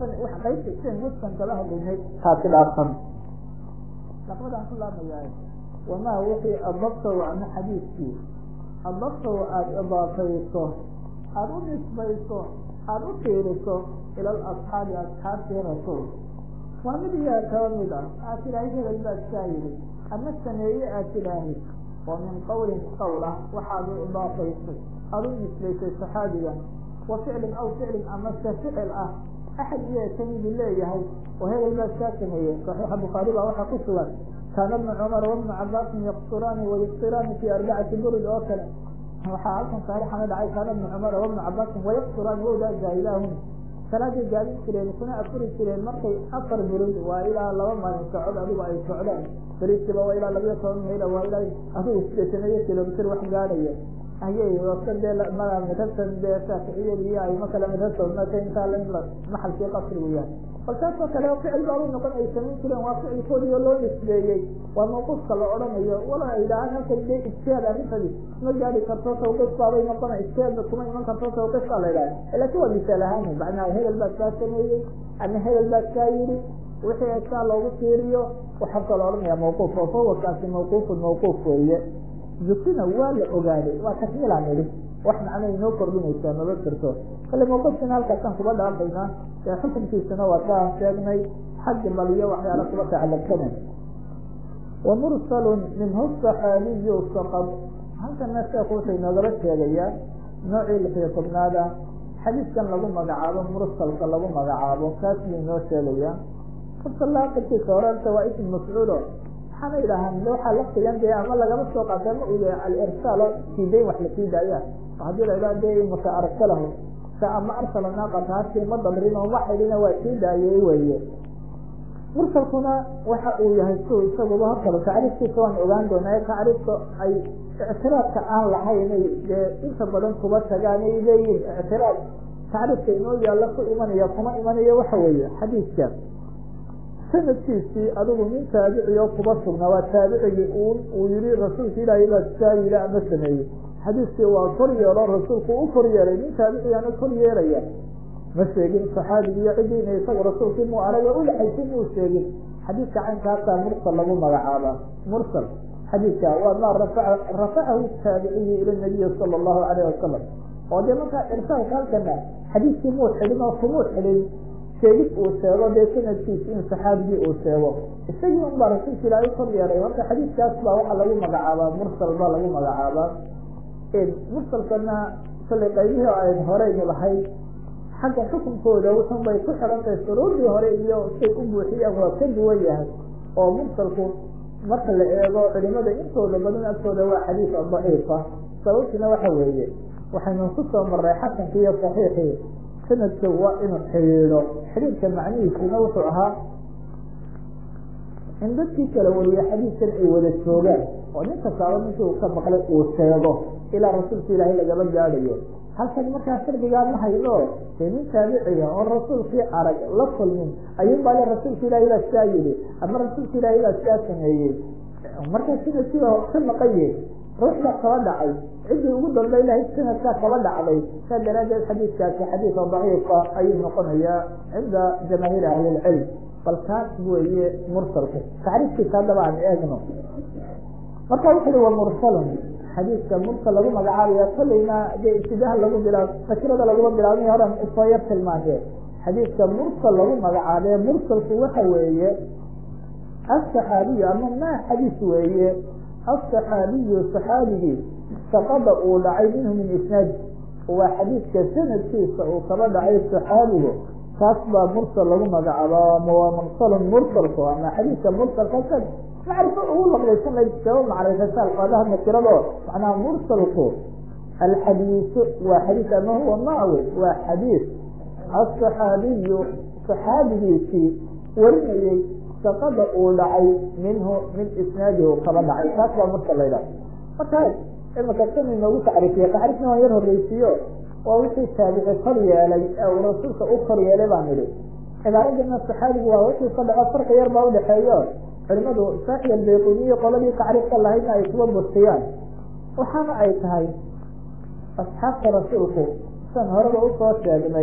dhaafsan wax qaybta seen muskan kala hadlaynay taasi dhaafsan laqbadaan ku laamayaa wamaa wixii adabtahu ama xadiidkii adabtahu aada idaafayso aada u nisbayso aada u fiiriso ila alasxaabi asxaabtii rasuul waa mid iyaa kaba mid ah aad tidhaahay hebel baad kaa yidhi ama sameeye aad tidhaahid oo min qawlin qawl ah waxaad u idaafaysay aada u nisbaysay saxaabiga wa ficlin aw ficlin amase ficil ah axad iyo kamidi leeyahay oo hebel baad kaa sameeyey saxiixa bukhaari baa waxaa ku sugan kaana bna cumar wabna cabaasin yaqsuraani wayuqsiraani fi arbacati burud oo kale waxaa halkan saarixana dhacay kaana bna cumar wabna cabaasin wayaqsuraani wowdaa jaahilaahum salaaday gaadin jireen kuna afuri jireen markay afar burud waa ilaa laba maalin socod adigu ay socdaan beriskiba waa ilaa labayo toban mayl waa ilaa adigu sideetanayo kilomitr wax gaadhaya ayay wasa dee mada midhabtan dee shaaficiyada iyo ayma kale midhabta intaa maxalkii qasrigu yahay bal taasoo kale ficil baa u noqon ay samayn jireen waa ficilkoodii oo loo nisbeeyey waa mawquufka la odhanayo wala ay dhahaan halkan dee ijtihaad arrintadi ma gaadi karto tawqif baabay noqona ijtihaadba kuma iman karto tawqif baa la idhaha laakin waa misaal ahaan macnaha hebel baad kaa sameeyey ama hebel baad kaa yidhi wixii saa loogu tiiriyo waxaa la odhanaya mawquuf oo fawakaasi mawquufun mawquuf weeye zukina waa la ogaaday waa takmiilaan idhi wax macna inoo kordhinaysaa maba jirto kale mawqufkina halkaasaan kuba dhaafaynaa ee xukunkiisana waa kaan sheegnay xaggi baliyo waxyaala kuba tacalabsana wa mursalun minhu saxaabiyu saqad halkana sheekhu wuxuu inoogaba sheegayaa noocii lixiyo tobnaada xadiiskan lagu magacaabo mursalka lagu magacaabo kaas buu inoo sheegayaa mursal aqirkiisa horenta waa ism mafcuulo waxaana idhahaan waxaa laftigan dee ama lagama soo qaata ma u yahay alirsaalo siidayn wax lasii daaya haddii la idhaha dee maka arsalahu sa ama arsala naaqata hasi ma dabrin oo ma xidhina waa sii daayey weeye mursalkuna waxa uu yahay su isaguba hortaba tacriifkiisa waan ogaan doonaa tacriifka ay ictiraadka aan lahaynay dee inta badan kuba tagaan ay leeyihin ictiraad tacriifka inoo yaalla ku imanaya kuma imanayo waxa weeye xadiidka sanadkiisii adigu nin taabici oo kuba sugnaa waa taabicigii un uu yihi rasuulka ilaahay baa saa yidhi ama sameeyey xadiiskii waa kor yeelo rasuulku u kor yeelay nin taabicigaana kor yeelaya ma sheegin saxaabigi iyo cidiina isaga rasuulkii muu arag oo udhaxaysi muu sheegin xadiidka caynkaasaa mursal lagu magacaabaa mursal xadiidka waa maa rafaca rafacahu taabiciyu ila nabiyi sala allahu alayh wasalam oo dee markaa irsaalka halkana xadiiskii muu xidhin oo kumuu xidhin sheegid uu sheego dee sanadkiisi in saxaabigii uu sheego isagii un baa rasuulka ilaahay kor yeelay marka xadiidkaas baa waxaa lagu magacaabaa mursal baa lagu magacaabaa mursalkana sallay qaybihii ayn horeynu lahayd xagga xukunkooda wuxun bay ku xirantahay shuruurdii hore iyo say u buuxiyaan waa ka duwan yahay oo mursalku marka la eego culimada intooda badan agtooda waa xadiis daciifa sababtiina waxa weeye waxaynu ku soo maray xasankii iyo saxiixii sanadka waa inuu xidhiidho xidhiidka macnihiisina wuxuu ahaa in dadkii kala wariye xadiiskan ay wada joogaan oo nin kastaaba ninkii uu ka maqlay uu sheego ilaa rasuulka ilaahay lagaba gaadhayo halkan markaa shardigaa ma hayno dee nin taabiciga oo rasuulkii arag la kulmin ayuun baa le rasuulka ilaahay baa sidaa yidhi ama rasuulka ilaahay baa sidaa sameeyey markaa sanadkiiba ka maqanye ruux baa kaba dhacay ciddii ugu dambay lahayd sanadkaa kaba dhacday saa daraadeed xadiidkaasi xadiisa daciifa ayuu noqonayaa cinda jamaahiir ahlilcilm bal kaas weeye mursalku tacriifkiisa haddaba aan eegno marka wuxu uhi wa mursalun xadiidka mursal lagu magacaabaya kolleyna dee ibtidaha lagu bilaab nakirada laguma bilaabmay horan isoo yar tilmaamee xadiidka mursal lagu magacaabee mursalku waxa weeye asaxaabiyu ama maa xadiis weeye asaxaabiyu saxaabigii saqada uu dhacay minhu min isnaadi waa xadiidka sanadkiisa uu kaba dhacay saxaabigu kaas baa mursal lagu magacaaba waa mursalun mursalku ama xadiidka mursalka ka macrifo ugu laqdaysan layd sabab macrifasa alfaadaha nakirado macnaha mursalku alxadiisu waa xadiis ama huwa maawe waa xadiis asaxaabiyu saxaabigiisii warinayey saqada uu dhacay minhu min isnaadihi u kaba dhacay taas baa mursal la ydhaha markaa imaka san inoogu tacriifiye tacriifna waan yar horreysiiyo waa wixii taabici kor yeelay ee uu rasuulka u kor yeelay baan idhi cibaaradana saxaabigu waa wixii ka dhaco farqi yar baa udhexeeyo culimadu saaxi albayquniyo qoladii tacriifka lahaydna ay kuba bustiyaan waxaana ay tahay asxaabta rasuulku san horeba usoo sheegnay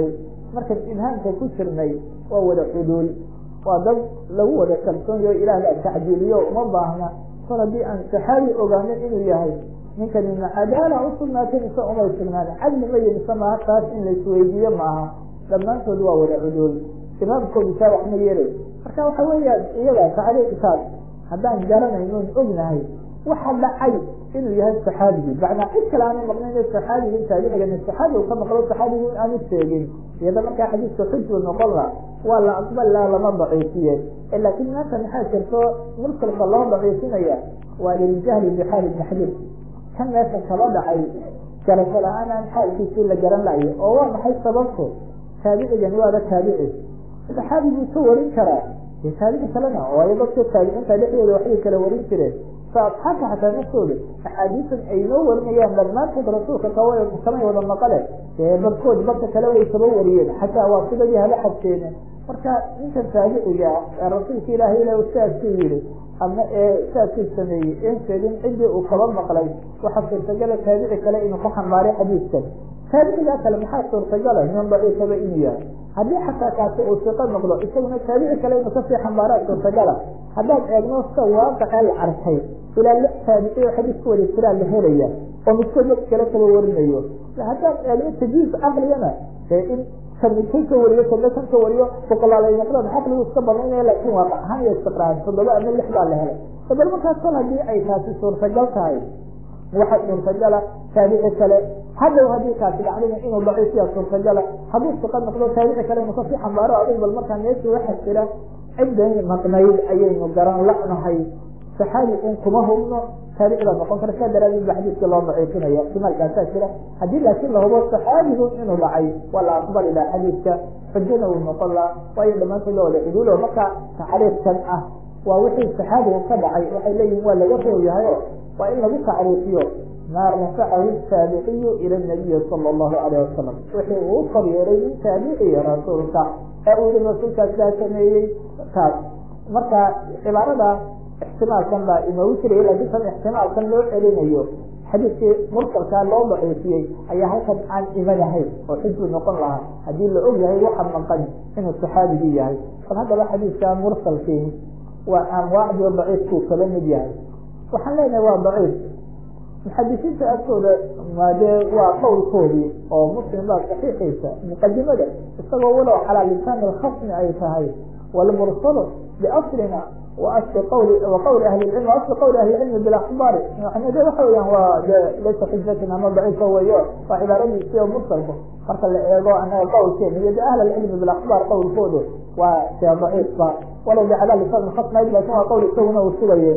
markan ibhaamka ku jirnay waa wada cuduul waa dad lagu wada kalsoonyayo ilaah la tacjiiliyo uma baahna kor haddii aan saxaabi ogaanin inuu yahay ninkani ma cadaala usugnaatay mise umay sugnaan cadli ma yimisa maaha taas in laisweydiiyo maaha dhammaantood waa wada cuduul imaamkoodu saa wax ma yeelay marka waxa weeyaan iyaga tacriiqkaas haddaan garanaynon ognahay waxa dhacay inuu yahay saxaabigii macnaa cid kale aana maqnayn saxaabigii taabicigan saxaabi u ka maqlo saxaabigu in aanu sheegin iyada markaa xadiiska xujbu noqona waa la aqbal la lama daciifiye laakiin maanta maxaa jirto mursalka loo daciifinaya waa liljahli bixaali ibni xadiid kan meesha kaba dhacay garasho la-aan aan xaalkiisii la garan layo oo waa maxay sababto taabicigani waaba taabici saxaabiguu ka warin karaa dee taabici kalena waayo dadka taabiciinta dhexdooda waxbay kala warin jireen asxaabta xataa naftooda axaadiisan ay noo warinayaan dhammaantood rasuulka kamay wada maqale dee barkood barka kale way kaba wariyeen xataa waa sidadii hala xadseene marka ninkan taabiciga ah ee rasuulka ilaahay ila saasuu yihi ama ee saasuu sameeyey en sheegin ciddii uu kaba maqlay waxaa suurtagala taabici kale inuu ka xambaaray xadiiskan taabicigaa kale maxaa suurtagala nin daciifaba inuu yahay haddii xataa kaasi uu siqo noqdo isaguna taabici kale inuu kasii xambaaraa suurtagala haddaad eegno sida waaqicee la arkay ilaa lix taabici oo xadiis ku wada jiraa la helaya oo midkood mid kale kaba warinayo haddaad eegno tajiis caqligana ee in kan midkan ka wariyo kana kan ka wariyo boqolaalay noqdaan caqligu iska banaynaya laakiin waa ahaan iyo istiqraar toddoba ama lix baa la helay dabal markaas kol haddii ay taasi suurtagal tahay waxaa suurtagala taabici kale haddaw haddii kaasi dhacdina inuu daciifiya suurtagala hadduu siqa noqdo taabici kale inuu kasii xambaaro adig bal markaa meeshii waxaa jira cidday maqnayd ayaynu garan la'nahay saxaabi un kuma hubno taabicda noqon kara saa daraadeed ba xadiiska loo daciifinaya ihtimaalkaasaa jira haddii laakiin la hubo saxaabigu inuu dhacay waa la aqbali laha xadiiska xujana uu noqon laha waayo dhammaantood la wada cuduulo marka tacriifkan ah waa wixii saxaabigu ka dhacay waxay leeyihin waa laga roog yahayo waa in lagu tacriifiyo maa rafacahu taabiciyu ila nabiyi sala allahu alayh wasalam wixii uu kor yeelay min taabiciya rasuulka ee uu yihi rasuulkaas kaa sameeyey taas marka cibaarada ixtimaalkan baa inoogu jiraya laakiin tan ixtimaalkan loo celinayo xadiiskii mursalkaa loo daciifiyey ayaa halkan aan imanahayn oo xujbu noqon lahaa haddii la og yahay waxa maqan inuu saxaabigii yahay bal haddaba xadiiska mursalkii waa anwaacdii daciifkuu kala mid yahay waxaan leenahay waa daciif muxadisiinta agtooda maadee waa qowlkoodii oo muslim baa saxiixiisa muqadimada isagoo walow calaa lisaan alkhasmi ay tahay walmursalu biaslina waasli qawli waqawli ahli lcilm waasli qawli ahli lcilmi bilakhbaari yani de waxa weyaan waa de laysa xujatan ama daciifa weyo waa cibaaradiisi oo mursalku marka la eego anaga qowlkeena iyo de ahl alcilmi bilakhbaar qowlkoodu waa dee daciifba walow de calaa lisaan alkhasmi ayd lakin waa qowl isaguna uu sugaye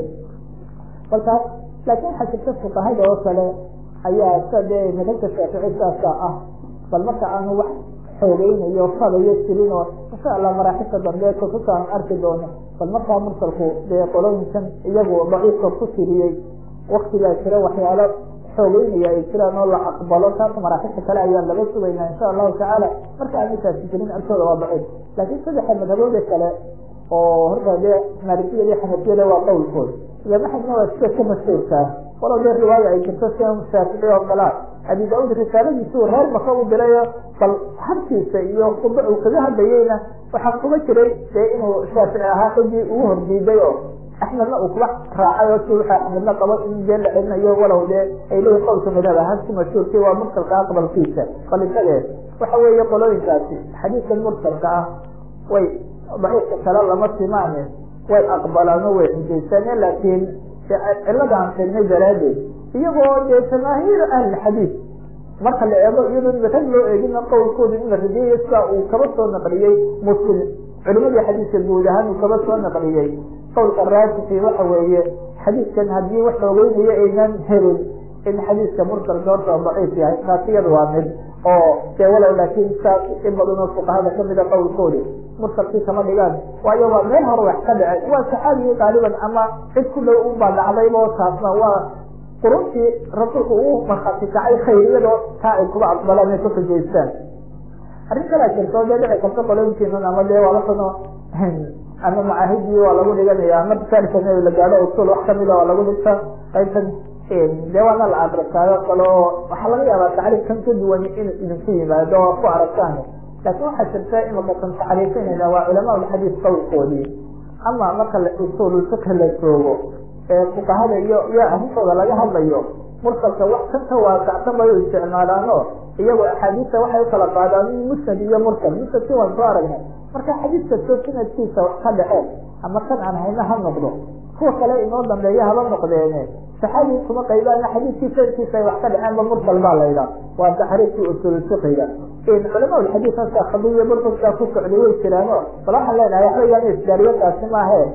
balkaas laakin waxaa jirta fuqahada oo kale ayaa sa dee madhabta shaafici saasa ah bal marka aanu wax xoogeynayo fadayo jirin oo insha allah maraaxibta dambe kutubta aan arki doono bal markaa mursalku dee qolooyinkan iyagu daciifka ku tiriyey waktigaa jira waxyaalo xoogeynaya ay jiraan oo la aqbalo taas maraaxibta kale ayaan laga sugaynaa insha allahu tacaala marka aan intaasi jirin agtooda waa daciif laakiin saddexa madhabooda kale oo horta dee maalikiyada iyo xanafiyada waa qowlkood imaamahadna waa sida ka mashhuurkaa walow dee riwaaya ay jirto sida shaafici oo kalaa abi daauud risaaladiisuu reer maka u dirayo bal habkiisa iyo khudba uu kaga hadlayeyna waxaa kuga jiray dee inuu shaafici ahaa xujii ugu hordiiday oo axmedna uu kuba raacay oo si waxa axmedna qabo in dee la celinayo walow dee ay leeyihin qowlka madhab ahaan si mashhuurkii waa mursalka aqbalkiisa qalintadeed waxa weeye qolooyinkaasi xadiidkan mursalka ah way daciifka kale lama simaane way aqbalaan oo way xujaysaneen laakiin ciladaan sheegnay daraadeed iyagoo dee jamaahiir ahlixadiid marka la eego iyadoo madhab loo eegina qowlkooda in la rajeeyo sidaa uu kaba soo naqliyey muslim culimadii xadiidka guud ahaan uu kaba soo naqliyey qowlka raasixi waxa weeye xadiidkan haddii wax xoogeynaya aynan helin in xadiidka mursalka horta daciif yahay taas iyada waa mid oo dee walow laakiin saas in badan oo fuqahada kamida qowlkoodi mursalkii kama dhigaan waayo waa meel hore wax ka dhacay waa saxaabigii qaaliban ama cid ku dhow unbaa dhacdaybo taasna waa quruntii rasuulku uu markhaati kacay khayriyadoo taa ay kuba aqbalaan ay ku xujaystaan arrin kalaa jirto dee dhici karta qolooyinkiinan ama dee waalaano ama macaahidii waa lagu dhiganaya marka salika la gaadho usul wax kamida waa lagu dhigta qaybtan dee waana la akristaayo kale oo waxaa laga yaabaa tacriif kan ka duwan in idinku yimaado oo ku aragtaan laakiin waxaa jirta imaka kan taxriifinayna waa culamaa ulxadiis qowlkoodii ama marka usuululfiqhi la joogo ee fuqahada iyo iyo arrintooda laga hadlayo mursalka wax kan ka waasacsan bay u isticmaalaano iyagoo axaadiista waxay ukala qaadaan musnad iyo mursal musnadkii waan soo aragnay marka xadiiska soo sanadkiisa ka dhaceen ama kan aan hayna ha noqdo kuwa kale inoo dambeeya haba noqdeene saxaabi kuma qaybaana xadiiskii sanadkiisa ay wax ka dhaceenba mursal baa laydhaa waa taxriifkii usuulfiqiga culama xadiis halkaa khadiya burburkaa ku socday way jiraano bal waxaan leenahay waxba igaan isdaariyadaasi maahe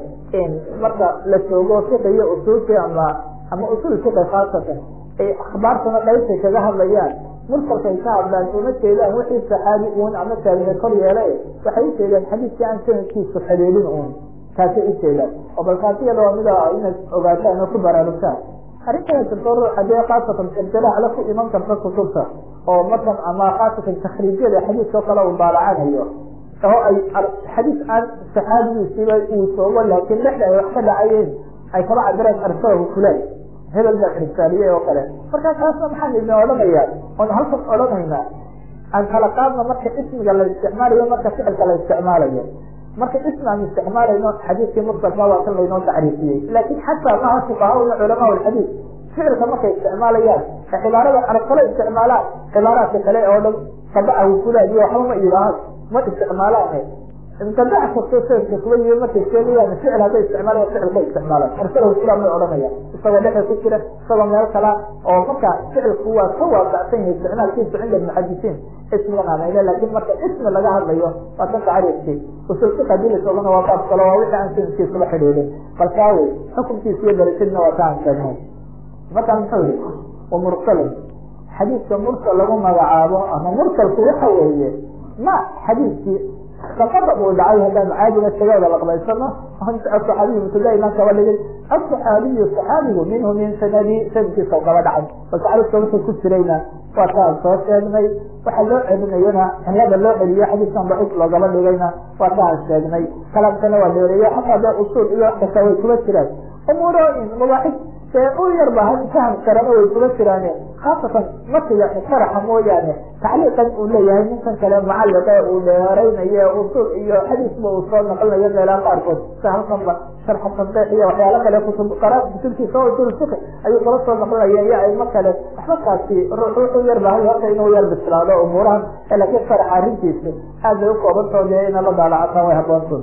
marka la joogo fiqi iyo usuulki ama ama usuul fiqi khaasatan ay akhbaartana qaybtay kaga hadlayaan mursalkay ka hadlaan uma jeedaan wixii saxaabi uun ama taabici kor yeelay waxay u jeedaan xadiiskii aan sanadkiisu xidhiidhin uun kaasay u jeedaan oo bal kaasi iyada waa mida inaad ogaataan oo ku baraarugtaan arrintana jirto ruuxa dee khaasatan irtilaaxla ku iman karta kutubta oo markan ama khaasatan takhriijyada xadiiskao kale uu daalacanayo oo ay xadiis aan saxaabigiisiiba uu soogo laakiin dhexda ay wax ka dhacayeen ay kaba cabireen arsahu fulan hebel baa irsaaliyey oo kale marka kaasna maxaan idin odhanayaa oon halkan odhanaynaa aan kala qaadno marka ismiga la isticmaalayo marka ficilka la isticmaalayo marka ismi aan isticmaalayno xadiiskii mursalka waa kan laynoo tacriifiyey laakin xataa maha fuqahaa iyo culamaa alxadiis ficilka markay isticmaalayaan ee cibaarada arag kale isticmaalaan cibaaraadka kale oo dhan tabacahu fulan iyo waxba ma idhaahan ma isticmaalaane mutabac kasto sanadka kuwa yimi markay sheegayaan ficil hadday isticmaalayan ficilka isticmaalaan arsalahu fulan may odhanaya isagoo dhexe ku jira isagoo meel kala oo marka ficilku waa ka waasacsan yahay isticmaalkiisu cinda muxadisiin ismigan aanayne laakin marka ismi laga hadlayo waa kan tacriifkii usulfiq hadii lasoogana waa baab kalo waa wixii aan sanadkiisula xidhiidhin balkaawe xukunkiisa iyo darajadna waa ka aan sheegnay markaa muxuu yihi wa mursalin xadiiska mursal lagu magacaabo ama mursalku waxa weeye ma xadiiskii laqadab uu dhacay haddaan caadiga tagada laqbaysano asaxaabiyu mubtada imaan kaba dhigay asaxaabiyu saxaabigu minhu min sanadi sanadkiisa kaba dhacay bal tacriifka wuxuu ku jirayna waa kaan soo sheegnay waxa loo celinayana cilada loo celiyo xadiiskan daciif loogaba dhigayna waa kaan sheegnay kalaamkana waa dheereeyo xataa dee usuul iyo wax kasta way kuba jiraan umuurooyin mabaaxis see u yar ba faham karana way kuba jiraane khaasatan matiga sharaxa mooyaane tacliiqan uu leeyahay ninkan kale mucalliqe uu dheeraynayo usul iyo xadiisba uu soo naqlinayo meelaha qaarkood sida halkanba sharxa tanqiix iyo waxyaalo kale kutub qara kutubtiisa oo usul fiqi ayuu kala soo naqlinaya iyo aymo kale waxba kaasi ruux wuxuu yar bahay horta inuu yar bislaado umuurahan laakiin sharaxa arrintiisa aad bay ukoobanto dee ina la daalacataan way haboonto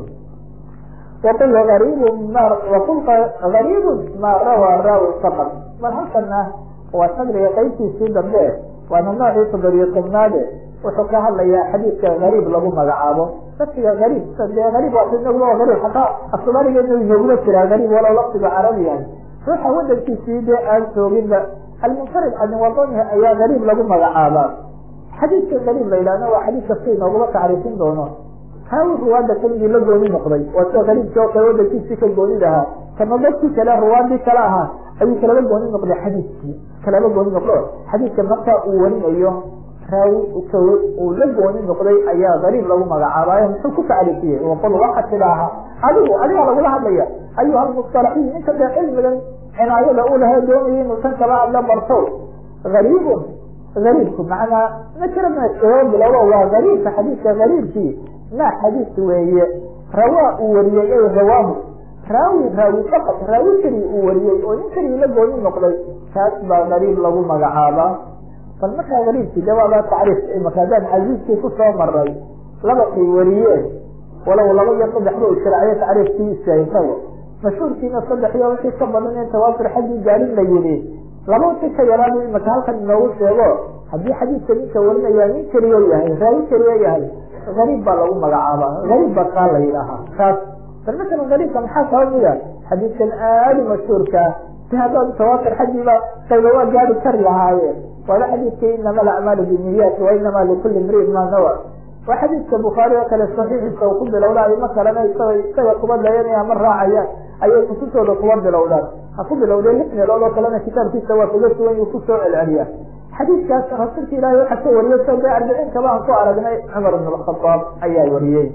وقل غريب ما وقل غريب ما روى راوي فقط bal halkana waa sadriga qaybtiisii dambe waana noocii toddobiyo tobnaade wuxuu ka hadlayaa xadiidka gariib lagu magacaabo laftiga gariib dee gariib waa inaguba gariib hataa afsoomaaligeena inagula jiraa gariib walow laftiga carabiyan ruuxa wadankiisii dee aan jooginba almunfarid can wadanihi ayaa gariib lagu magacaabaa xadiidka gariib la yidhahna waa xadiidka si inoogula tacriifin doono kaa ruwaada keligii la gooni noqday waa sida gariibkii oo kale wadankiisii ka goonid ahaa kana dadkii kale ruwaadii kale ahaa ayuu kalaba gooni noqday xadiidkii kalaba gooni noqdo xadiidka markaa uu warinayo raawi uu la gooni noqday ayaa gariib lagu magacaabaayo muxuu ku tacriifiyey waqul waxaa tidaaha adigu adigaa lagula hadlaya ayuha almustalaxiin inta dee cilmigan cinaayada u lahe doonaya inuu tan kala hadla barto gariibun gariibku macnaa nakira ma bilowo waa gariibka xadiidka gariibkii ma xadiis weeye rawaa uu wariyey ay rawaahu raawi raawi faqad raawi keliya uu wariyey oo nin keliya la gooni noqday kaas baa gariib lagu magacaabaa bal markaa gariibkii de waaba tacriif imaka haddaan casiiskii ku soo maray laba kay wariyeen walow laba iyo saddex ba u shiraaciyo tacriifkii isaintago mashhuurkiina saddex iyo wixii ka badan in tawaafur xaggii gaarin la yidhi laba wixii ka yaraadu imaka halkan inoogu sheego haddii xadiidka ninka warinaya nin keliya yahay raawi keliya yahay gariib baa lagu magacaabaa gariib baa kaa la yidhaahaa kaas bal masalan gariibka maxaa sababaya xadiidkan aadi mashhuurkaa si haddaan tawaafur xaggiiba qayba waa gaari kari lahaayeen waaba xadiidkii inama alacmaalu binniyaat wa inama likulli imriin ma nawa waa xadiidka bukhaari oo kale saxiixiisa uu ku bilowda ayma kalena isaga isaga kuba dayanaya ma raacayaan ayay kutubtooda kuba bilowdaan ha ku bilowdeen lix meelood oo kalena kitaabkiisa waa kaga sugan uu kusoo celceliya xadiidkaas rasuulka ilaahay waxaa ka wariyey so dee arbiciinka baan ku aragnay cumar ibn alkhadaab ayaa wariyey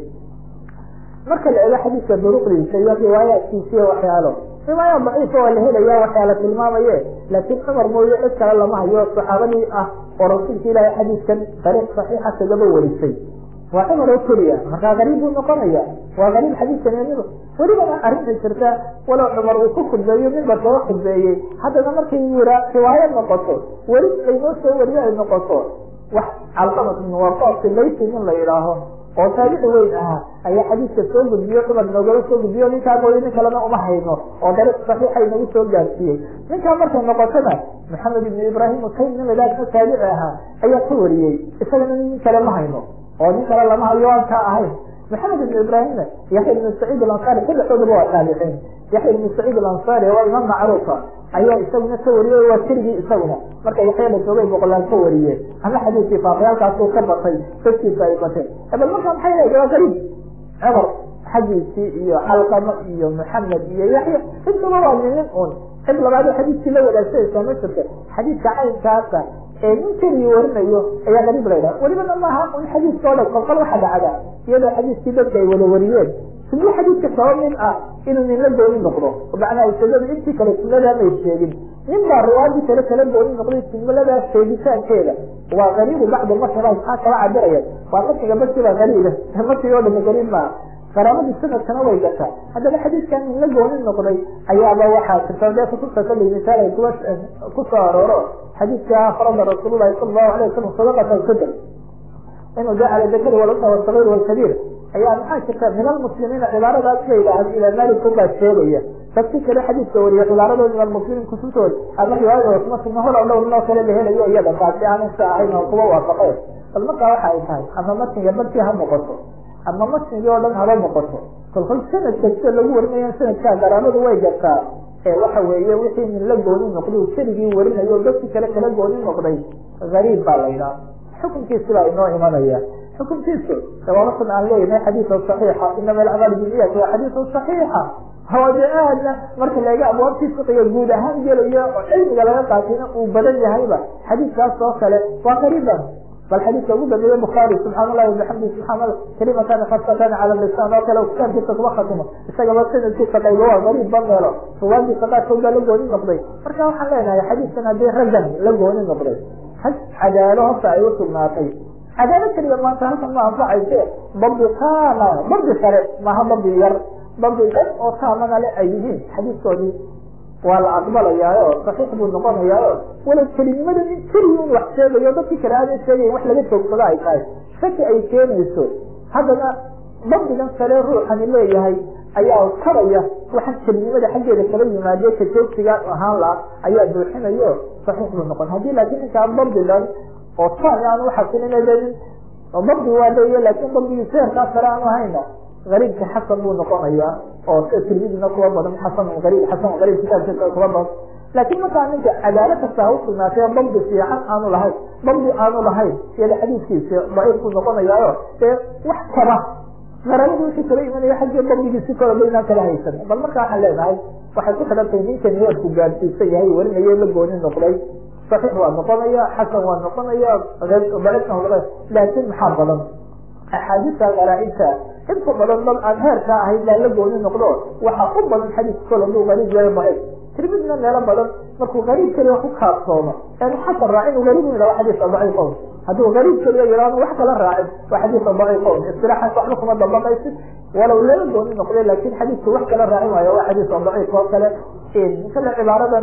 marka la ego xadiidka duruqdiisa iyo riwaayaadkiisa iyo waxyaalo riwaaya daciifa waa la helaya waxyaala tilmaamaye laakiin cumar mooye cid kale lama hayo saxaabadii ah oo rasuulka ilaahay xadiidkan tariiq saxiixa kagaba warisay waa cumar oo keliya markaa gariib buu noqonaya waa gariib xadiidka neemidu welibana arrinta jirta walow cumar uu ku khudbeeyo mimbar kaga khudbeeyey haddana markay wira riwaayo noqoto weli aynoo soo wariyo ay noqoto wax calqamat min waqaasi laysi nin la yidhaaho oo taabici weyn ahaa ayaa xadiidka soo gudbiyo cumar noogala soo gudbiyo ninkaa mooye nin kalena uma hayno oo dariiq saxiixa inagu soo gaarsiiyey ninkaa markay noqotona maxamed ibn ibraahim ukayn nin ladhaahna taabici ahaa ayaa ka wariyey isagana nin kale ma hayno oo nin kale lama hayo aan kaa ahayn maxamed ibn ibraahimna yaxya ibn saciid alansari saddexdoodaba waa taabiciin yaxya ibn saciid alansari waa imaam macruufa ayaa isaguna ka wariyey waa keligii isaguna marka yaxya la joogay boqolaan ka wariyeen ama xadiidkii faafayaalkaasuu ka batay dadkiisa ay bateen bal marka maxay leedahay waa gariib cumar xaggiisii iyo calqamo iyo maxamed iyo yaxya intaba waa ninin un cid labaado xadiidkii la wadaagsanaysaa ma jirto xadiidka caynkaasa ee nin keligii warinayo ayaa gariib la ydhaha welibana maaha un xadiidka o dhan kolkol waxa dhacda iyadoo xadiidkii dadka ay wada wariyeen sunno xadiidka saba mid ah inuu nin la gooni noqdo macnaa usadadu intii kale sunnadaa may sheegin nin baa riwaayadii kale kala gooni noqday sunnadaa sheegitaankeeda waa gariibu bacda masala maxaa kala cabiraya waa matiga basiba gariiba matiga o dhama gariib maaha qaraabadii sanadkana way gataa haddaba xadiidkan nin la gooni noqday ayaaba waxaa jirta dee kutubta kale misaal ay kuwa kusoo arooro xadiidka farada rasuulullahi sala allahu alay wasalam sadaqata alfitr inuu jacala dakari walunta wasagiir walkabiir ayaa maxaa jirta min almuslimiina cibaaradaas la yidhaahdo ilaa malik baa sheegaya dadki kale xadiidka wariyo cibaaradood min almuslimiin kutubtood ama riwaayada kuma sugna hol dhow noo kale la helayo iyada taasi aanan sa ahayn oo kuwa waafaqeen bal markaa waxa ay tahay ama matniga barkii ha noqoto ama matnigii oo dhan haba noqoto kolkol sanadka sida lagu warinayo sanadkaa garaamadu way gartaa ee waxa weeye wixii nin la gooni noqday keligii warinayo dadkii kale kala gooni noqday gariib baa la yidhaha xukunkiisi baa inoo imanaya xukunkiisu sawaabatan aan leeyahay xadiisa saxiixa inama alacmaal biniyat waa xadiisa saxiixa hode aadna marka laga abwaabtii fiqiga guud ahaan gelayo oo cilmiga laga qaatayna uu badan yahayba xadiiskaas oo kale waa qariiban bal xadiiska ugu dambeeye bukhaari subxaan allahi bixamdi subxaan allah kalimatani khasatan cala lisaan oo kale kitaabkiisa kuma khatimo isagaba sanadkiisa qaybo waa gariib ba meelo ruwaadiisa qaarkood baa la gooni noqday marka waxaan leenahay xadiiskan haddii raggan la gooni noqday rag cadaalo horta ay u sugnaatay cadaalo keliya maanta halkan ma anfacayse dabdi taama dabdi sare maha dabdi yar dabdi dad oo taamana le ay yihiin xadiiskoodii waa la aqbalayaayo saxiix buu noqonayaayo walow kelinimada in keliya un wax sheegayo dadkii kale aadan sheegayn wax laga joogsado ay tahay shaki ay keenayso haddana dabdigan sare ruuxani leeyahay ayaa karaya waxaan kelinimada xaggeeda kala yimaade ka joogsigaan ahaan laha ayaa buuxinayo saxiix buu noqon haddii laakiin ninkaan dabdi dhan oo taami aan uxasilinadenin dabdi waa leeya laakin dabdigii seerkaa sare aanu hayna gariibka xasan buu noqonaya oo tirmidina kuwa badan xasan ariib xasan ariib kitaabkiisa kuwa badan laakiin markaa ninka cadaalo kasta ha usugnaatay dabdi fiican aanu lahayn dabdi aanu lahayn iyada xadiiskiisi daciif buu noqonayaayo dee wax kaba garabadu wixii kala imanaya xaggii dabdigiisi kala baynaan kala haysan bal marka waxaan leenahay waxay ku xidhan tahay ninka niyaadku gaadsiisan yahay warinayo la gooni noqday saxiix waa noqonaya xasan waa noqonaya daciifna noqonaya laakiin maxaa badan axaadiista qaraaibta inta badan dad aan heerka ahayn baa la gooni noqdo waxaa u badan xadiiska kol haduu gariib yahay daciif tirmidna meelo badan markuu gariib keliya ku kaadsoomo en xasan raacin uu gariib yidhaho xadiiska daciifon hadduu gariib keliya yidhahdo wax kala raacin waa xadiiska daciifon istilaaxan waxba kuma dambamaysid walow lala gooni noqday laakin xadiisku wax kala raacin waayo waa xadiiska daciif oo kale kale cibaaradan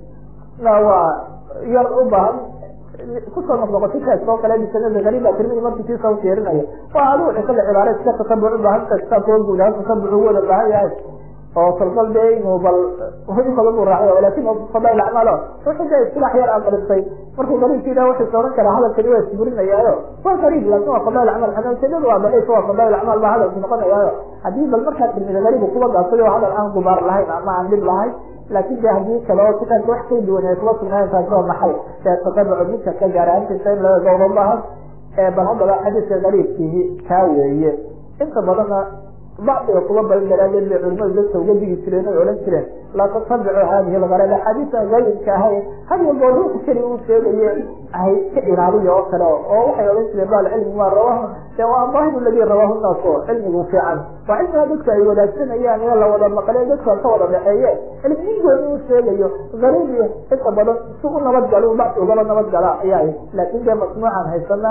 na waa yar u baahan kusoo noqnoqotay kaas oo kale bisanada gariiba tirmidi markii kiisa ufiirinaya waa adigu kale cibaara iska tatabuc u baahan kitaabka guud ahaan tatabuc u wada baahan yahay oo kolkol dee inuu bal in badan buu raaciyo lakin fadail acmaal wuxuu dee isilaax yar aqristay markuu gariibka yidhaha wuxuu sooran karaa hadalkani waa isburinayaayo waa gariib laakin waa fadail acmaal xanaasadadu waa daciif waa fadail acmaal baa hadalku noqonayaayo haddii bal markaa tirmida gariibu kuba gaabsay oo hadal aan gubaar lahayn ama aan dhib lahayn laakin de hadii kale oo kitaabka wax ka duwan ay kuba sugnaayen taasi waa maxay ee tatabucu midka ka gaaraantiisa in laga gawro maaha bal haddaba xadiiska gariibkii kaa weeye inta badanna bacdiga kuba badan daraadeed bay culimadu dadka uga digi jireen oy odhan jireen laa tatabicu hadihi algarab axaadiisa gayibka ahayn had walbo ruuxa keli uu sheegaye hay ka ilaaliya oo kale oo waxay odhan jireen ba alcilmi ma rawahu de waa daahiru ladi rawahu naas oo cilmigu fiican waa cilmiga dadku ay wadaagsanayaan ee la wada maqle dadka ka wada dhexeeye cilmi nin gooni uu sheegayo gariib iyo inta badan si u nabadgalo bacdi ugala nabadgala ayaa laakin dee masnuucan haysanaa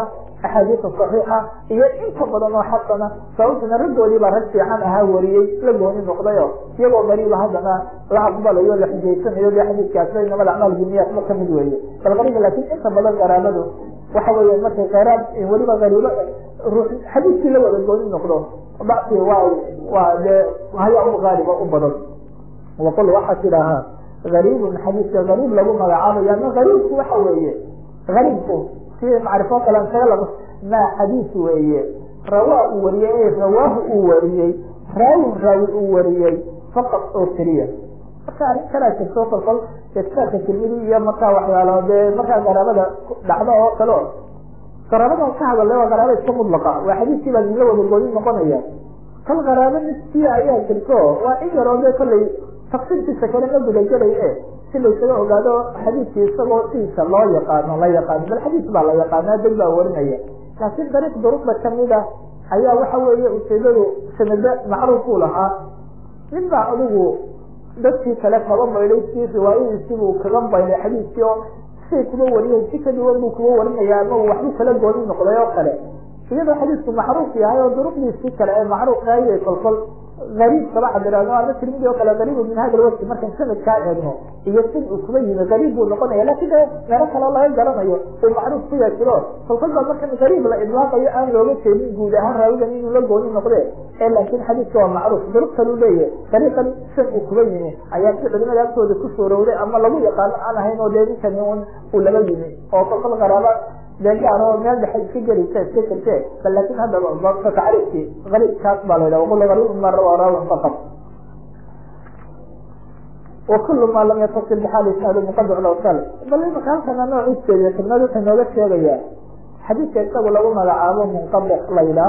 axaadiisa saxiixa iyo inta badan oo xasana sababtuna raggoodii baa rag fiican ahaa wariyey la gooni noqdayo iyagoo gariiba haddana la aqbalayo la xujaysanayo de xadiiskaasba inamada acmaal biniyaatma kamid weeye bal qariiba laakiin inta badan qaraabadu waxa weeye markay khayraad weliba gariibo ruux xadiiskii la wada gooni noqdo bacsi waa waa dee haya u qaaliba u badan waqul waxaa tidaahaa gariibun xadiiska gariib lagu magacaabaya ama gariibku waxa weeye gariibku si macrifo kale isaga laba maa xadiis weeye rawaa uu wariyey rawaahu uu wariyey raawin raawi uu wariyey faqad oo keliya marka arrin kalaa jirto kolkol kitaabka tirmidi iyo markaa waxyaalo dee markaa qaraabada dhacdo oo kale o qaraabadan ka hadalay waa qaraaba iska mudlaqa waa xadiiskii baa la wada gooni noqonaya kal qaraabo niskiya ayaa jirto waa in yaroo dee kollay tafsiirkiisa kale ma gudagelay e si laysaga ogaado xadiiskii isagoo sidiisa loo yaqaano la yaqaano bal xadiis baa la yaqaana dad baa warinaya laakiin dariiq duruqda kamida ayaa waxa weeye ujeedadu sanado macruufuu lahaa nin baa adigu dadkii kale kaba maydhay si riwaayadiisii buu kaga maydhay xadiiskii oo siday kuba wariyay si ka duwan buu kuba warinaya ama uu waxbuu kala gooni noqday oo kale iyadoo xadiisku macruuf yahay oo duruqdiisii kale ee macruuf aayay kolkol gariib kaba cabiraano ama tirmidi oo kale gariibu min hada lwaqti markaan sanadkaa eegno iyo sid uu kuba yimi gariib buu noqonaya lakin de meelo kaleo laga garanayo uu macruuf ku yaajiro kolkol baa markan gariib la idlaaqayo aan looga jeedin guud ahaan raawigan inuu la gooni noqde ee laakin xadiiska waa macruuf duruq kalu leeyahy dariiqan san uu kuba yimi ayaa si culimada agtooda ku soorowday ama lagu yaqaano aan ahayn oo dee ninkani un uu laba yimi oo kolkol qaraaba deegaano meel dhexe iska gelisa iska jirte bal laakin haddaba babka tacriifki gariib kaas baa la yidhaha waqul gariib ma rawa raawin faqad wakulu maa lam yatasil bixaal isnaadu muqadac lawsal bal imaka halkana nooc ujeediya tibnad wuxuu nooga sheegayaa xadiidka isagu lagu magacaabo munqadic la yidhaah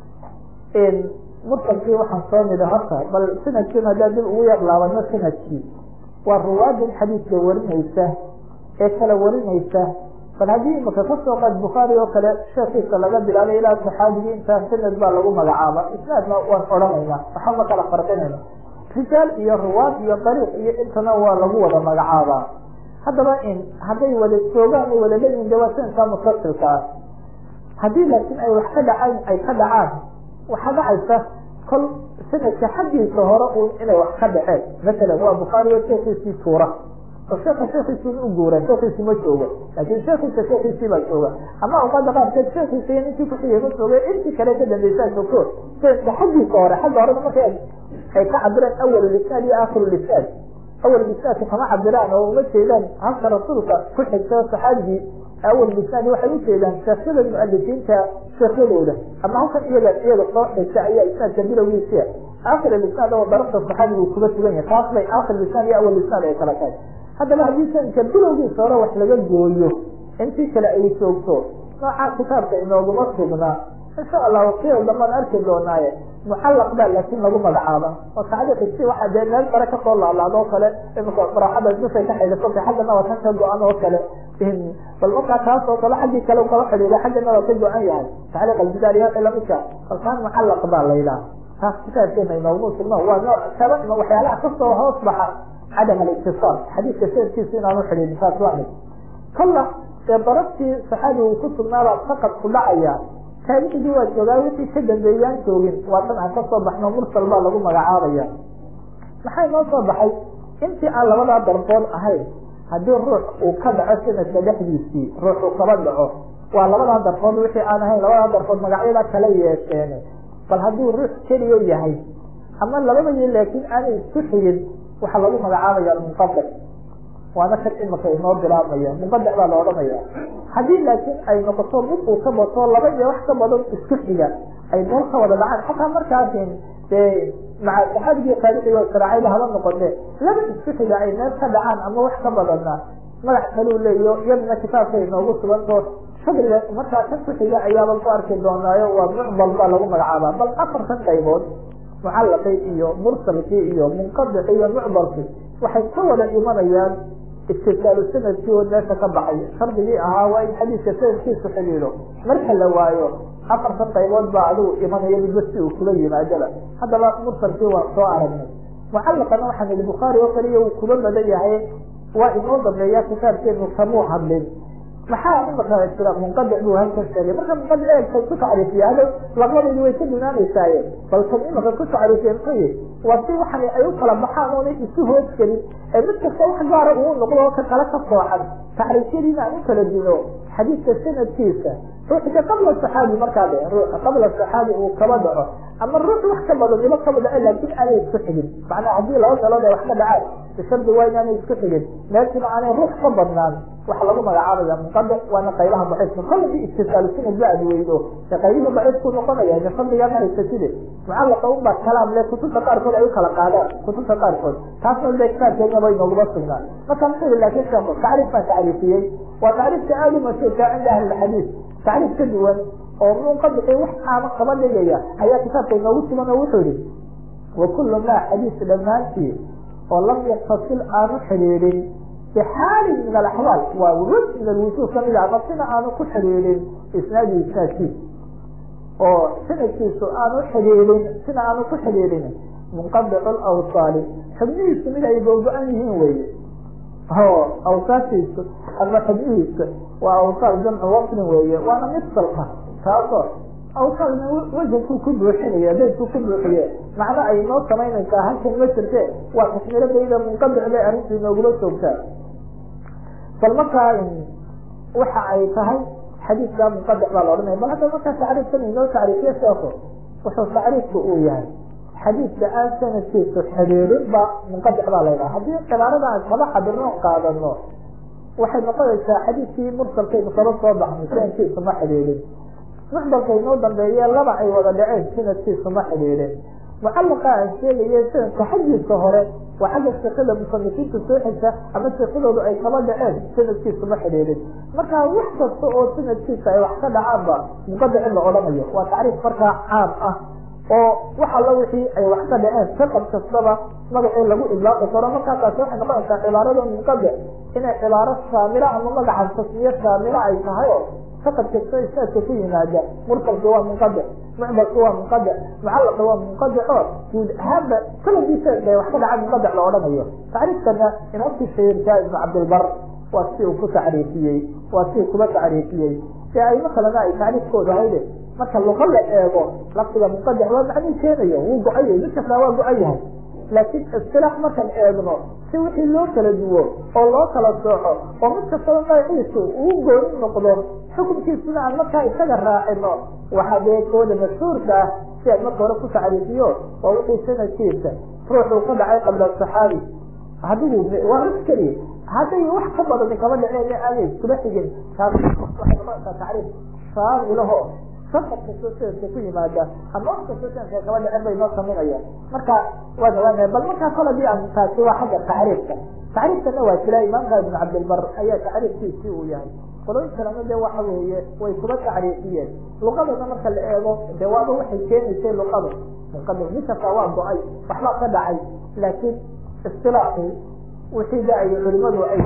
mursalkii waxaan soo nida horta bal sanadkiin haddaa dib ugu yar laabano sanadkii waa ruwaadan xadiidka warinaysa ee kala warinaysa bal haddii imaka kasoo qaad bukhaari oo kale sheekiisa laga bilaabay ilaa saxaabigii intaa sanad baa lagu magacaaba isnaadna waan odhanayna waxa ma kala farqinayna rijaal iyo ruwaad iyo dariiq iyo intana waa lagu wada magacaabaa haddaba in hadday wada joogaan ay wada leeyihin de waa sanadkaa musasilka ah haddii laakiin ay wax ka dhacaan ay ka dhacaan waxaa dhacaysa kol sanadka xaggiisa hore un inay wax ka dhaceen masalan waa bukhaari o sheekiisii tuura oo sheeka sheekiisii u guura sheekiisi ma joogo laakin sheekiisa sheekiisii baa jooga ama awqaada qaarkeed sheekiisa iyo ninkii kuxigay ma jooga intii kale ka dambeysaa joogto sanadka xaggiisa hore xagga horena marka ay ka cabiraan awal lisnaad iyo aakhiru lisnaad awal lisnaadka kama cabiraan oo uma jeedaan halka rasuulka ku xigta saxaabigii awal lisnaad waxay ujeedaan sheekhyada mualifiinta sheekhyadooda ama halkan iyaga iyaga soo xigta ayaa isnaadka bilowgiisia aakhir lisnaad oo darafta saxaabigu kuga sugan yahay taas bay aakhir lisnaad iyo awal lisnaad ay kala tahay haddaba haddii sanadka bilowgiisa hore wax laga gooyo intii kale ay joogto noocaa kitaabka inooguma sugnaa insha allah waqtiyada dambaan arki doonaaye mucallaq baa laakin lagu magacaaba oo tacliiqisi waxaa dee meel sare kasoo laalaado oo kale imika faraaxada dusay ka xidhiso xaggana waa kan ka go-an oo kale bal markaa taas oo kale xaggii kale kala xidhiida xaggana waa ka go-an yahay tacliiq albidaal iyo wixii lamidka kalkaan mucallaq baa la yidhaha taas kitaabkeena inooguma sugno waa nooc kaba waxyaalaha kasoo hoos baxa cadam alictisaal xadiidka sanadkiisa inaanu xidhiidin taas waa mid kalla ee darabtii saxaabigu ku sugnaabaa faqad ku dhacaya taabicigii waa joogaa wixii ka dambeeyaan joogin waa tan aan kasoo baxno mursal baa lagu magacaabaya maxaa inoo soo baxay intii aan labadaa darbood ahayn haddii ruux uu ka dhaco sanadka dhexdiisii ruux uu kaba dhaco waa labadaa darbood wixii aan ahayn labadaa darbood magacyada kala yeesheen bal hadduu ruux keliya yahay ama labadii laakiin aanay isku xigin waxaa lagu magacaabaya munqadic waana kan imika inoo bilaabmaya muqadac baa la odhanaya haddii laakiin ay noqoto mid uu ka bato laba iyo wax ka badan isku xiga ay meel ka wada dhacaan xataa markaasin dee maca saxaabigii taabiciga saraacayda haba noqote laba isku xiga ay meel ka dhacaan ama wax ka badana magac kaluu leeyo iyaduna kitaabka inoogu suganto shadriga markaa kan ku xiga ayaaba ku arki doonaayo waa mucdal baa lagu magacaabaa bal afartan qaybood mucallaqii iyo mursalkii iyo munqadicii iyo mucdalkii waxay ka wada imanayaan istisaalu sanadkii oo meesha ka baxay shardigii ahaa waa in xadiiska sanadkiisu xidhiidho marka la waayo afartan qaybood baa adigu imanaya midba si uu kula yimaadaba haddaba mursalkii waa soo aragnay mucallaqana waxaan ihi bukhaari oo kaliya uu kuba badan yahay waa inoo dambeeya kitaabkeenu kamuu hadlin maxaa imaka jira munqadic buu halkan sheegay marka munqadic eegtay ku tacriifiya hada labadaydi way ka dunaanaysaaye bal kan imaka ku tacriifiya muxuu yihi waa si waxan ay u kala baxaan oonay isu hoos gelin ee mid kasta wax gaara uu noqdo ka kala ka sooxan tacriifyadiina aan u kala dino xadiidka sanadkiisa ruuxka qabla saxaabi markaa de ruuxa qabla saxaabi uu kaba dhaco ama ruux wax ka badan iba kaba dhaco laakin aanay isku xigin macnaa haddii laba meelood ay wax ka dhacaan bishardi waa inaanay isku xigin meeshina aanay ruux ka badnaan waxa lagu magacaabaya munqadic waana qaylaha daciifka kolladi istisaalusina zaad weydo ee qaylihii daciifku noqonaya de fadligaa mahaysatide mucallaqa unbaa kalaam le kutubta qaarkood ay u kala qaadaan kutubta qaarkood taasna de kitaabkeena bay nooguma sugnaan marka muxuu yihi laakin sheeko tacriif baan tacriifiyey waa tacriifka aada u mashhuurka cinda ahli lxadiid tacriif ka duwan oo munqadici wax aama kaba dhigaya ayaa kitaabka inoogu sugan oo wuxuu yihi wa kullu maa xadiis dhammaantii oo lam yaktasil aanu xidhiidhin bxaali min alaxwaal waa wj min alwujuh kamid a ama sina aanu ku xidhiidhin isnaadi isnaadkiisa oo sanadkiisu aanu xidhiidhin sina aanu ku xidhiidhin munqadic lawsaali xubnihiisu mid ay googo-an yihiin weye o awsaashiisu ama xubnihiisa waa awsaal jamcu waslin weeye waana mifsalka taasoo awsaalna wajanku ku buuxinaya daydku ku buuxiye macno ay noo samaynaysaa halkan ma jirte waa taxmiiradayda munqadic bay arrintu inoogula joogtaa bal markaa waxa ay tahay xadiidka munqadic baa la odhanaya bal hadda markaa tacriifkan inoo tacriifiye sheeko wuxuu tacriifku uu yahay xadiidka aan sanadkiisu xidhiidhin ba munqadic baa la yidhaha haddii cibaarada aan kaba cabirno qaadano waxay noqonaysaa xadiidkii mursalkaynu kaba soo baxnay sanadkiisu ma xidhiidhin muxdalka inoo dambeeye laba ay wada dhaceen sanadkiisu ma xidhiidhin mucallaqa aan sheegaye sanadka xaggiisa hore waa xagga shekada musanifiinta soo xigta ama shekadoodu ay kaba dhaceen sanadkiisu ma xidhiidhin marka wax kasta oo sanadkiisa ay wax ka dhacaanba muqadic in la odhanayo waa tacriif markaa caam ah oo wax alla wixii ay wax ka dhaceen saqad kastaba magacii lagu idlaaqi karo markaakaas waxay noqonaysaa cibaarada munqadic inay cibaaro shaamila ama magacan tasmiye shaamila ay tahay oo saqad kasta isnaadka ku yimaada mursalka waa munqadic mucbalka waa munqadic mucallaqa waa munqadic oo guud ahaanba sanadiisa bay wax ka dhacaan munqadic la odhanayo tacriifkana inabti shahirka ibnu cabdilbar waa si uu ku tacriifiyey waa si kuba tacriifiyey ee ayma kalena ay tacriifkooda hayde marka luqa la eego lafdiga munqadic waa macnuu keenayo wuu go-ayay mid kastaa waa go-an yahay laakiin istilaax markaan eegno si wixii loo kala duwo oo loo kala sooco oo mid kastaba magaciisu uu gooni noqdo xukunkiisuna aan markaa isaga raacino waxaa dee kooda mashhuurka ah si aan marka hore ku tacriifiyo waa wixii sanadkiisa ruuxuu ka dhacay qabla saxaabi adigu waa mid keliya hadday wax ka badan kaba dhaceen aanay iskula xigin taas waxay noqonaysaa tacriif shaamilaho safar kastoo sanadka ku yimaada ama wax kastoo sanadka kaba dhacen bay noo saminayaan marka waa gawaanaya bal markaa kol hadii aan taasi waa xagga tacriifka tacriifkana waa jira imaamka ibn cabdilbar ayaa tacriifkiisii uu yahay qolooyin kalena de waxa weeye way kuba tacriifiyeen luqadana marka la eego de waaba waxay keenaysay luqadu munqadic mid kasta waa go-ay waxbaa ka dhacay laakiin istilaaxii wixii da ay culimadu ay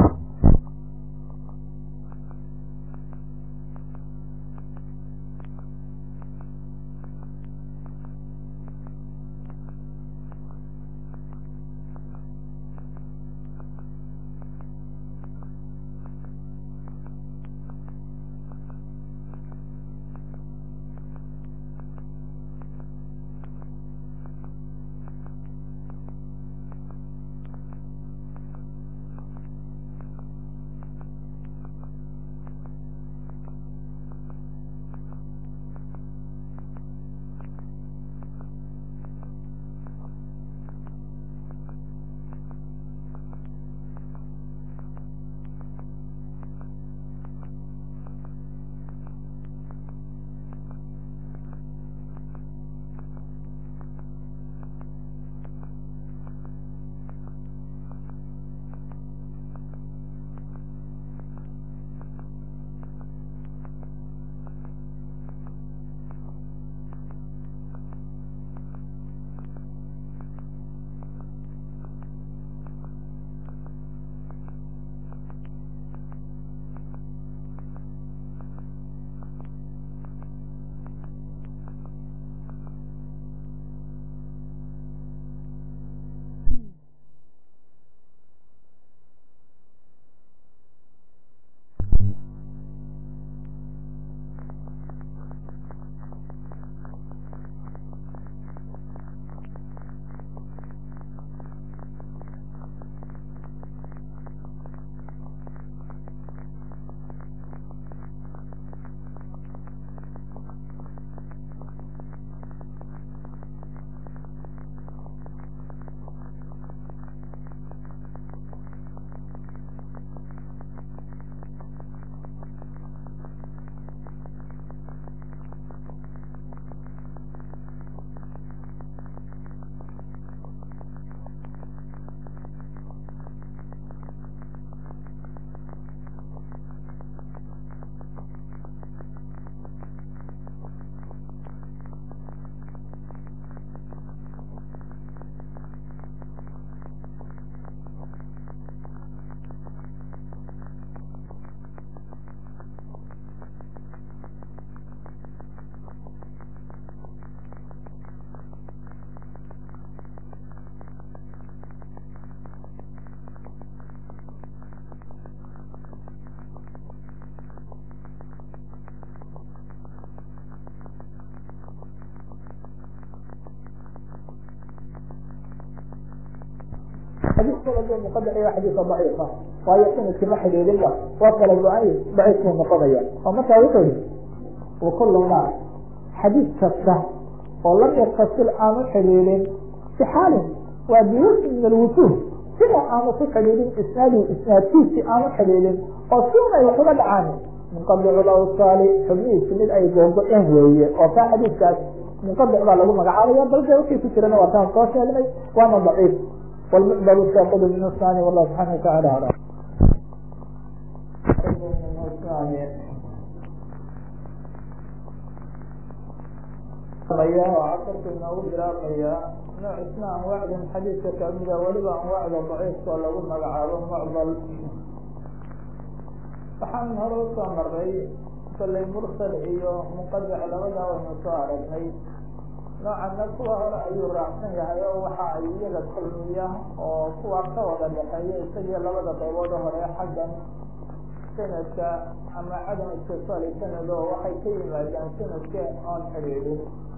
xadiiskada dee muqadac iyo xadiisa daciifa waayo sanadkii ma xidhiidinba waa kala go-ay daciifkuu noqonaya oo markaa wuxuu yihi wakulu ma xadiis kasta oo lam yatasil aanu xidhiidin si xaalin waa biwasi min alwujuh sida aanu ku xidhiidin isnaadi isnaadkiisi aanu xidhiidin oo siun ay waxuga dhacaan munqadicu lawsaali xubnihiisi mid ay googo-een weeye oo kaa xadiiskaas munqadic baa lagu magacaabaya bal de wixii ku jirana waa kaan soo sheegnay waana daciif والمقبل الساقط من الثاني والله سبحانه وتعالى أعلم casarka inoogu bilaabmaya nooc isna anwaacdan xadiidka kamida weliba anwaacda daciifka lagu magacaabo mucdal waxaan hore usoo maray kolley mursal iyo muqadac labadaa waynu soo aragnay noocana kuwa hore ayuu raacsan yahay oo waxa ay iyaga kulmiya oo kuwa ka wada dhexeeya isagii labada qaybood hore xaggan sanadka ama cadam istisaali sanad oo waxay ka yimaadaan sanadka oon xidhiidhin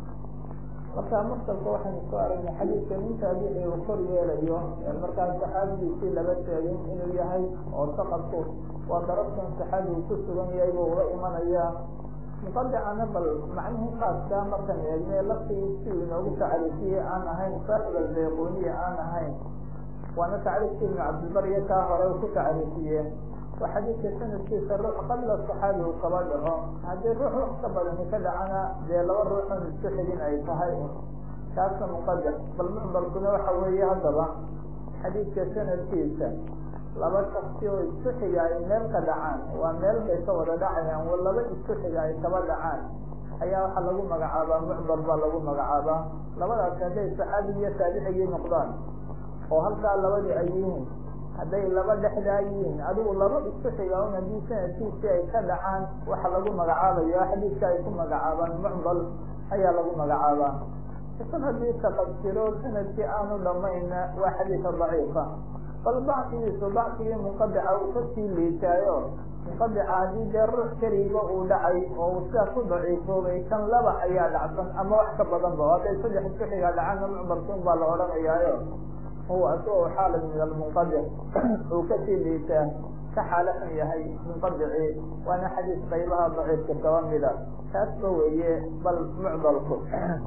marka mursalka waxaynu soo aragnay xadiidka nin taabixi uu kor yeelayo markaa saxaabigiisii laba sheegin inuu yahay oo saqadku waa darabtan saxaabigu ku sugan yahay buu uga imanaya muqadicana bal macnihii khaaska markan eegne laftii si inoogu tacriifiyey aan ahayn saaxib albayquniya aan ahayn waana tacriifkii ibnu cabdilbarya kaa hore ku tacriifiye waa xadiidka sanadkiisa ruux qabla saxaabi uu kaba dhaco haddii ruux wax ka badani ka dhacana dee laba ruuxon isku xigin ay tahay kaasna muqadic bal mucbalkuna waxa weeye haddaba xadiidka sanadkiisa laba shaksi oo isku xiga ay meel ka dhacaan waa meel bay ka wada dhacayaan wa laba isku xiga ay kaba dhacaan ayaa waxaa lagu magacaabaa mucdal baa lagu magacaabaa labadaas hadday saxaabi iyo taabicigii noqdaan oo halkaa labadii ay yihiin hadday laba dhexdaa yihiin adigu laba isku xiga un haddii sanadkiisii ay ka dhacaan waxa lagu magacaabayo xadiidka ay ku magacaabaan mucdal ayaa lagu magacaabaa isag haddii taqadjiro sanadkii aanu dhamayna waa xadiisa daciifa bal bacsigiisu bacsigii munqadica uu kasii liitaayo munqadica haddii dee ruux keliga uu dhacay oo uu sidaa ku daciifoobay kan laba ayaa dhacsan ama wax ka badan ba hadday saddex isku xigaa dhacaanna mucbalkuun baa la odhanayaayo huwa asagoo xaalan min almunqadic uu kasii liitaa ka xaalo xun yahay munqadicii waana xadiis qaybaha daciifka kaba mida taasba weeye bal mucdalku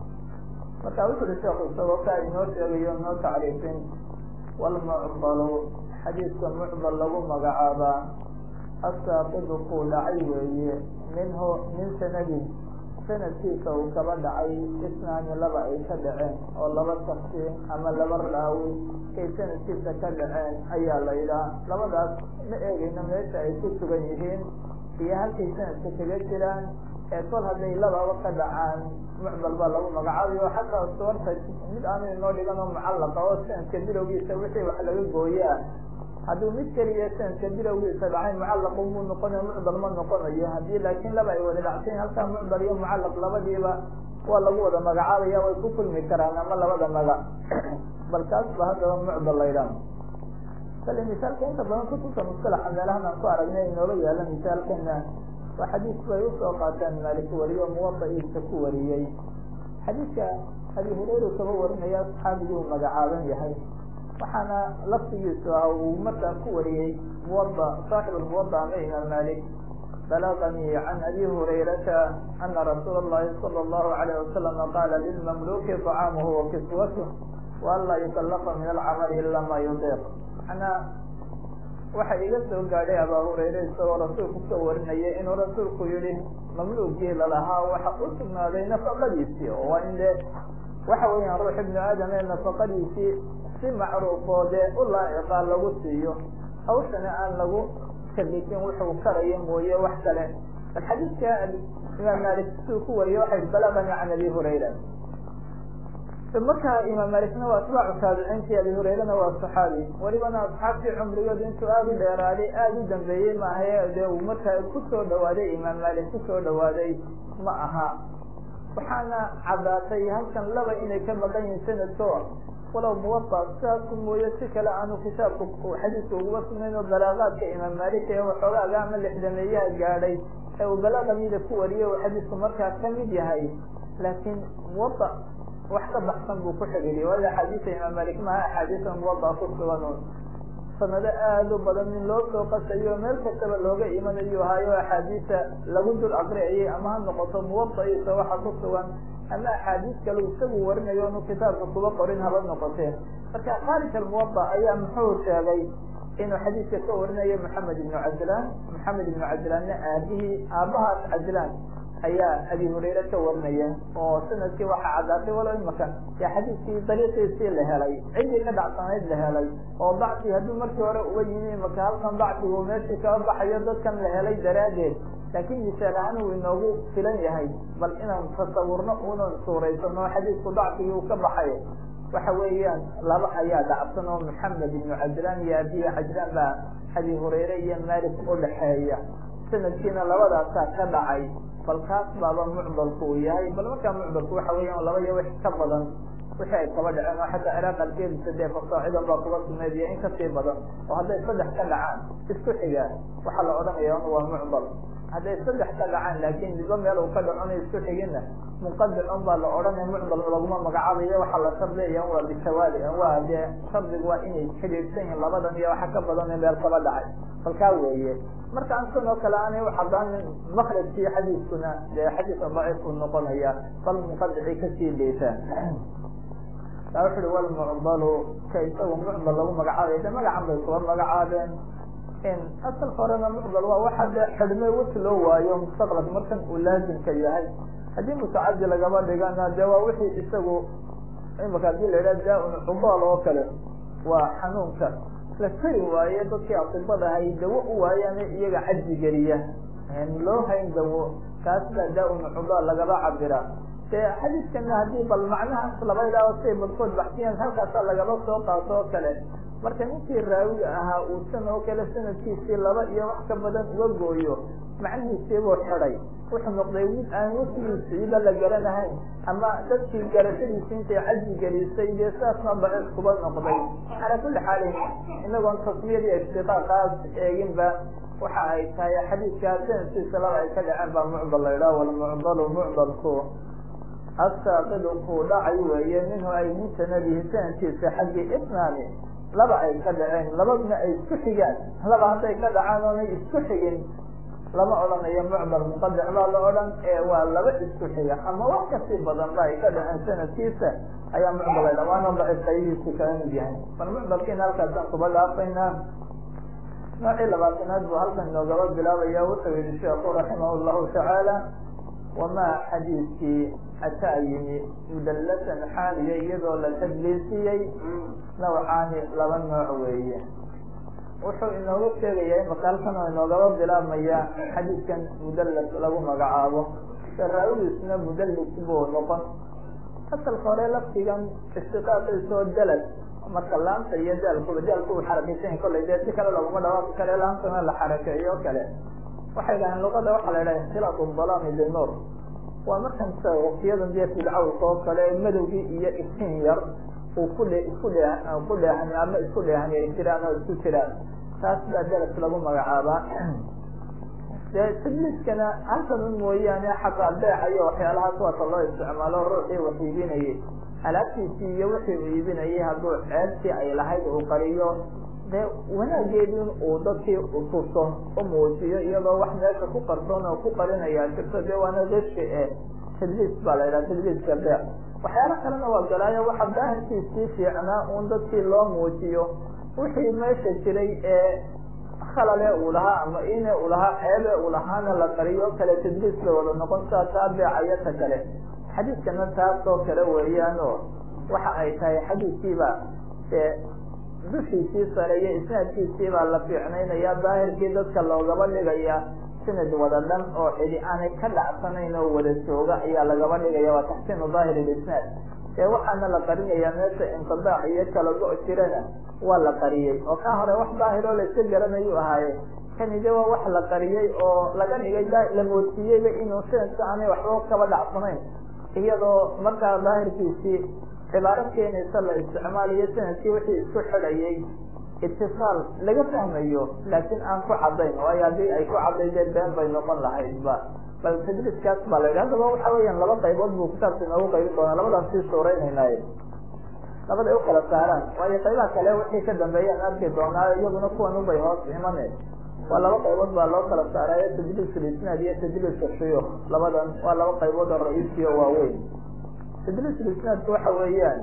marka wuxu uri sheekhu isagoo kaa inoo sheegayo inoo tacriifin walmucdalu xadiidka mucdal lagu magacaabaa asaaqidu kuu dhacay weeye minhu min sanadin sanadkiisa uu kaba dhacay isnaani laba ay ka dhaceen oo laba shaksi ama laba raawi kay sanadkiisa ka dhaceen ayaa la yidhaha labadaas ma eegayno meesha ay ku sugan yihiin iyo halkay sanadka kaga jiraan ee kol hadday lababa ka dhacaan mucdal baa lagu magacaabayo xataa suwarta mid aanu inoo dhigan oo mucallaqa oo sanadka bilowgiisa wixii wax laga gooye ah hadduu mid keliya sanadka bilowgiisa dhacay mucallaqu muu noqonayo mucdal ma noqonayo haddii laakiin laba ay wada dhacsayn halkaa mucdal iyo mucallaq labadiiba waa lagu wada magacaabaya way ku kulmi karaan ama labada magac bal kaas ba haddaba mucdal la ydhaha kale misaalka inta badan kutubta mustalaxa meelahan aan ku aragnay inooga yaala misaalkana waa xadiis bay usoo qaataan maalik wariyo muwadaciisa ku wariyey xadiidka abi hureyra kaba warinaya saxaabigii uu magacaaban yahay waxaana laftigiisu ah uu markaa ku wariyey muwada saaxib muwada ama imaam malik balaganii can abi hurayrata ana rasuula اllahi salى اllahu alayh wasalama qaala lilmamluki طacaamuhu wa kiswatuh waan laa yukalafa min alcamali ila ma yudiiq manaa waxa iga soo gaadhay abaa hureyre isagoo rasuulku ka warinaya inuu rasuulku yihi mamluugii lalahaa waxa u sugnaaday nafaqadiisii oo waa in dee waxa weeyaan ruux ibnu aadam ee nafaqadiisii si macruufoo dee u laaciqaa lagu siiyo hawshana aan lagu kalifin wuxuu karaya mooye wax kale bal xadiidka imaam malik siduu ku wariye waxay balagani can abi hurayra markaa imaam malikna waa atbaacu taabiciintii abi hureyrana waa saxaabi welibana asxaabtii cumrigood intuu aada u dheeraaday aada u dambeeyey maahae dee uu markaa kusoo dhawaaday imaam malik kusoo dhawaaday ma aha waxaana caddaatay halkan laba inay ka maqan yihiin sanadko walow muwada sidaasu mooye si kale aanu kitaabku xadiiska uguba sugnayn oo balaaqaadka imaam malik ee waxoogaaga ama lixdameeyaha gaadhay ee uu balaaqa mida ku wariyay uu xadiisku markaa kamid yahay laakiin muwada wax ka baxsan buu ku xidhiidiyay waayo axaadiisa imaam malik maha axaadiisa muwada ku sugan un sanado aada u badan in loo soo qasayo meel kastaba looga imanayo hayo axaadiisa lagu dul aqriyayay ama ha noqoto muwadaiisa waxa ku sugan ama axaadiis kale isagu warinayo inu kitaabka kuba qorin haba noqotee marka kharij almuwada ayaa muxuu sheegay inuu xadiidka ka warinayo maxamed ibnu cabdilaan maxamed ibnu cabdilaanna aabihii aabahaas cabdilaan ayaa abi hurayre ka warinaya oo sanadkii waxaa caddaatay walo imaka ya xadiidkii dariiqiisii la helay ciddii ka dhacsanayd la helay oo dacfi hadduu markii hore uga yimi imaka halkan dacfigu meeshii kaba baxayo dadkan la helay daraaddeed laakiin misaal ahaan uu inoogu filan yahay bal inaan tasawurno unan suuraysano xadiidku dacfigii uu ka baxay waxa weeyaan laba ayaa dhacsan oo maxamed ibnu cabdilaan iyo abiyi cabdilaan baa abi hurayre iyo malik udhaxeeya sanadkiina labadaasaa ka dhacay bal kaas baaba mucdalku uu yahay bal markaa mucdalku waxa weeyaan laba iyo wix ka badan wixii ay kaba dhaceen oo xataa ciraaq alkeedisa dee fasaacidan baa kuga sugnayd iyo in kasii badan oo hadday saddex ka dhacaan isku xigaan waxaa la odhanaya un waa mucdal hadday saddex ka dhacaan laakin midba meel uu ka dhacona isku xiginna munqadicun baa la odhanaya mucdal laguma magacaabayo waxaa la shardiya waa bitawaali waa dee shardigu waa inay xidhiidsan yihin labadan iyo waxa ka badan in meel kaba dhacay falkaa weeye marka an san oo kale aanay ucadaanin makrajkii xadiiskuna dee xadiiska daciifku noqonaya bal munqadicii kasii dheytaan taa wuxu uhi walmucdalu ka isagu mucdal lagu magacaabayo de magacan bay kuba magacaabeen in asalka horena mucdal waa waxa de xidhme wati loo waayo mustaqlak markan uu laazimka yahay haddii mutacadi lagaba dhigana de waa wixii isagu imaka hadii la yidhaha daa-un cudaal oo kale waa xanuunka la kari waaye dadkii asibadahay dawo u waayaan iyaga caji geliya loo hayn dawo kaas baa daa-un cudaal lagaba cabira de xadiiskana haddii bal macnahaas laba idhaaho siay badkood baxsiyaan halkaasa lagaba soo qaato oo kale marka ninkii raawiga ahaa uu san oo kale sanadkiisii laba iyo wax ka badan uga gooyo macnihiisiibuu xidhay wuxuu noqday mid aan wasigiisiiba la garanahayn ama dadkii garashadiisi intay caji gelisay dee saasna daciif kuba noqday calaa kulli xaalin inagoon tasmiyadii ishtiqaaqaas eeginba waxa ay tahay xadiidkaa sanadkiisa laba ay ka dhaceen baa mucdal la yidhaha walmucdalu mucdalku asaaqidu kuu dhacay weeye minhu ay min sanadihi sanadkiisa xaggii isnaani laba ay ka dhaceen labadna ay isku xigaan laba hadday ka dhacaan oonay isku xigin lama odhanayo mucdal muqadac baa la odhan ee waa laba isku xiga ama wax kasii badan ba ay ka dhaceen sanadkiisa ayaa mucdal la ydhaha waana daciif qaybihiisu kala mid yahay bal mucdalkiina halkaasaan kuba dhaafaynaa noocii labaatanaad buu halkan inoogaba bilaabaya wuxuu yihi sheekhu raximah llahu tacaala wamaa xadiidkii ataa yimi mudallasan xaaliya iyadoo la tadliisiyey nawcaani laba nooc weeye wuxuu inoogu sheegaya imaka halkan oo inoogaba bilaabmaya xadiidkan mudallas lagu magacaabo saraawidiisna mudallis buu noqon asalka hore laftigan istiqaaqiisoo dalad marka laanta iyo daalkuba daalku uu xarakeysan kollay dee si kale laguma dhawaaqi kale laantana la xarakeeyo o kale waxay dhahaan luqada waxaa la yidhaha ikhtilaaq dalaami binuur waa markan sa waqtiyadan dee filcawlka oo kale madowgii iyo iftiin yar uu ku dhe isku dhe ku dheehan ama isku dheehan ay jiraan oo isku jiraan taas baa dalas lagu magacaabaa dee tadliiskana halkan un mooyaane xataa beeca iyo waxyaalahaas waata loo isticmaalo ruuxii wax iibinayay alaabtiisii iyo wixii uu iibinayay hadduu ceebtii ay lahayd uu qariyo dee wanaageedii uu dadkii utuso u muujiyo iyadoo wax meesha ku qarsoon oo ku qarinayaa jirto dee waana reshi e tadliis baa la yidhaha tadliiska beec waxyaalo kalena waa galaayo waxa daahirkiisii fiicnaa un dadkii loo muujiyo wixii meesha jiray ee khalale uu lahaa ama ine uu lahaa ceebe uu lahaana la qariyo kale tadliis bay wada noqon saa taa beecaya ta kale xadiidkana taas oo kale weeyaan oo waxa ay tahay xadiidkiiba dee dushiisii sare iyo isnaadkiisii baa la fiicnaynaya daahirkii dadka loogaba dhigaya sanad wada dhan oo cidi aanay ka dhacsanayn oo wada jooga ayaa lagaba dhigaya waa taxsiinu daahir isnaad ee waxaana la qarinayaa meesha inqidaac iyo kala go- jirana waa la qariyey oo ka hore wax daahiroo layska garanayu ahaaye kani de waa wax la qariyey oo laga dhigay la moodsiiyeyba inuu sanadka aanay waxba kaba dhacsanayn iyadoo markaa daahirkiisii cibaaro keenaysa la isticmaalayo sanadkii wixii isku xidhayay itisaal laga fahmayo laakiin aan ku cadayn waayo haddii ay ku cadaydeen been bay noqon lahaydba bal tadriiskaas baa la yidhi haddaba waxa weeyaan laba qaybood buu kitaabka inoogu qaybi doonaa labadaas sii suureynaynaay labaday u kala saaraan waayo qaybaha kale wixii ka dambeeyaan arki doonaa iyaduna kuwan ubay hoos imane waa laba qaybood baa loo kala saaraayo tadliis lisnaad iyo tadliiska shuyuuk labadan waa laba qaybood oo ra-iisi oo waaweyn tadliis lisnaadku waxa weeyaan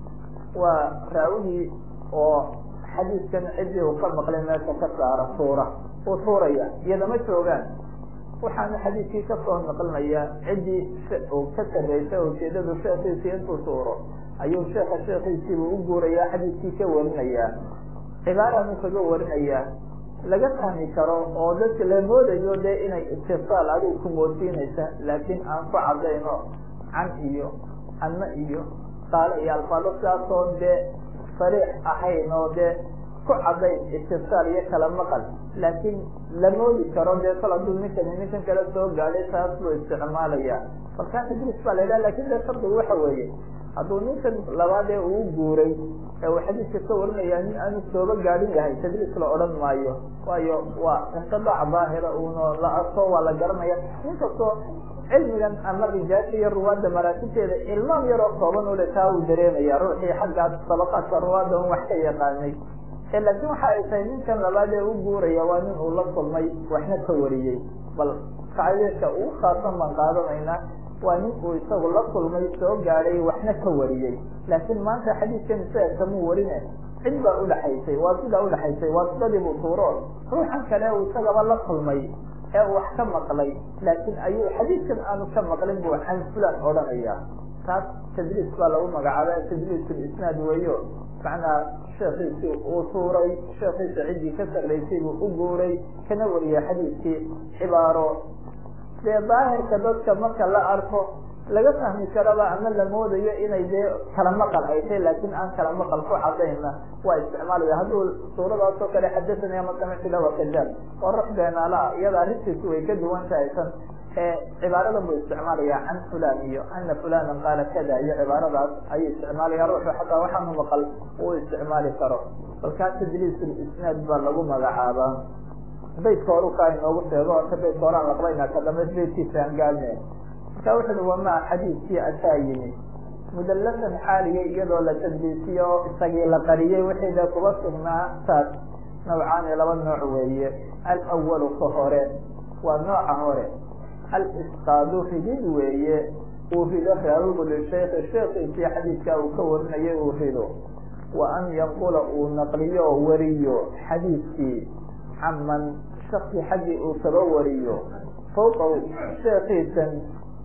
waa raawigii oo xadiiskan ciddii uu ka maqlay meesha ka saara tuura uu tuuraya iyadama joogaan waxaana xadiiskii kasoo naqlinaya ciddii uu ka sarreysay ujeedadu sheekiisii intuu tuuro ayuu sheeka sheekiisiibu u guurayaa xadiiskii ka warinayaa cibaaranu kaga warinayaa laga fahmi karo oo dadka la moodayo dee inay istisaal adigu ku moodsiinaysa laakiin aan ku cadayno can iyo anna iyo qaale iyo alfaado sidaasoo dee sariix ahayn oo dee ku cadayn istisaal iyo kala maqal laakiin la moodi karo dee kol hadduu ninkani ninkan kale soo gaadhay taas buu isticmaalaya markaa tadriis baa la yidhaha lakin dee shardigu waxa weeye hadduu ninkan labaadee uu guuray ee uu xadiiska ka warinaya nin aanu sooba gaadhin yahay tadriis la odhan maayo waayo waa inqidaac daahira uno la arko waa la garanaya nin kastoo cilmigan ama rijaasha iyo ruwaadda maraatibteeda ilmaam yaroo kooban ule taa uu dareemaya ruuxii xaggaas sabaqaadka ruwaadda un wax ka yaqaanay laakiin waxa ay tahay ninkan labaad ee u guuraya waa nin uu la kulmay waxna ka wariyey bal kacdeedka ugu khaasan baan qaadanaynaa waa nin uu isagu la kulmay soo gaadhay waxna ka wariyey laakiin maanta xadiiskan isaga kamuu warine cid baa udhaxaysay waa sidaa udhaxaysay waa sidadii buu tuuro ruuxan kale uu isagaba la kulmay ee uu wax ka maqlay laakiin ayuu xadiiskan aanu ka maqlin buu can fulan odhanaya taas tadliis baa lagu magacaaba tadliis lisnaad weeyo macnaa sheekiisii uu tuuray sheekiisa ciddii ka sarraysay buu u guuray kana wariyay xadiiskii cibaaro dee daahirka dadka marka la arko laga fahmi karaba ama la moodayo inay dee kala maqal ay tahay laakiin aan kala maqal ku cadayna waa isticmaalaya hadduu suuradaas oo kale xadathani ama samictu lahu kadaab oo ruux beenaala iyada arrintiisu way ka duwan tahay tan ee cibaaradan buu isticmaalaya can fulan iyo ana fulanan qaala kada iyo cibaaradaas ayuu isticmaalaya ruuxu xataa waxaanu maqal uu isticmaali karo balkaa tadliis isnaad baa lagu magacaabaa baytka horu kaa inoogu sheego ota baytka horaan laqbayna ka dambe baytkiisa aan gaadne marka wuxu uhi wamaa xadiiskii ataa yimi mudallasan xaaliya iyadoo la tadliisiyo o isagii la qariyey wixiida kuba sugnaa taas nawcaani laba nooc weeye alawalu ka hore waa nooca hore alisqaadu ridid weeye uu rido raawigu lishaykhi sheekiisii xadiidkaa uu ka warinayay uu rido wa an yanqula uu naqliyo oo wariyo xadiidkii caman shaki xaggii uu kaba wariyo fawqahu sheekiisan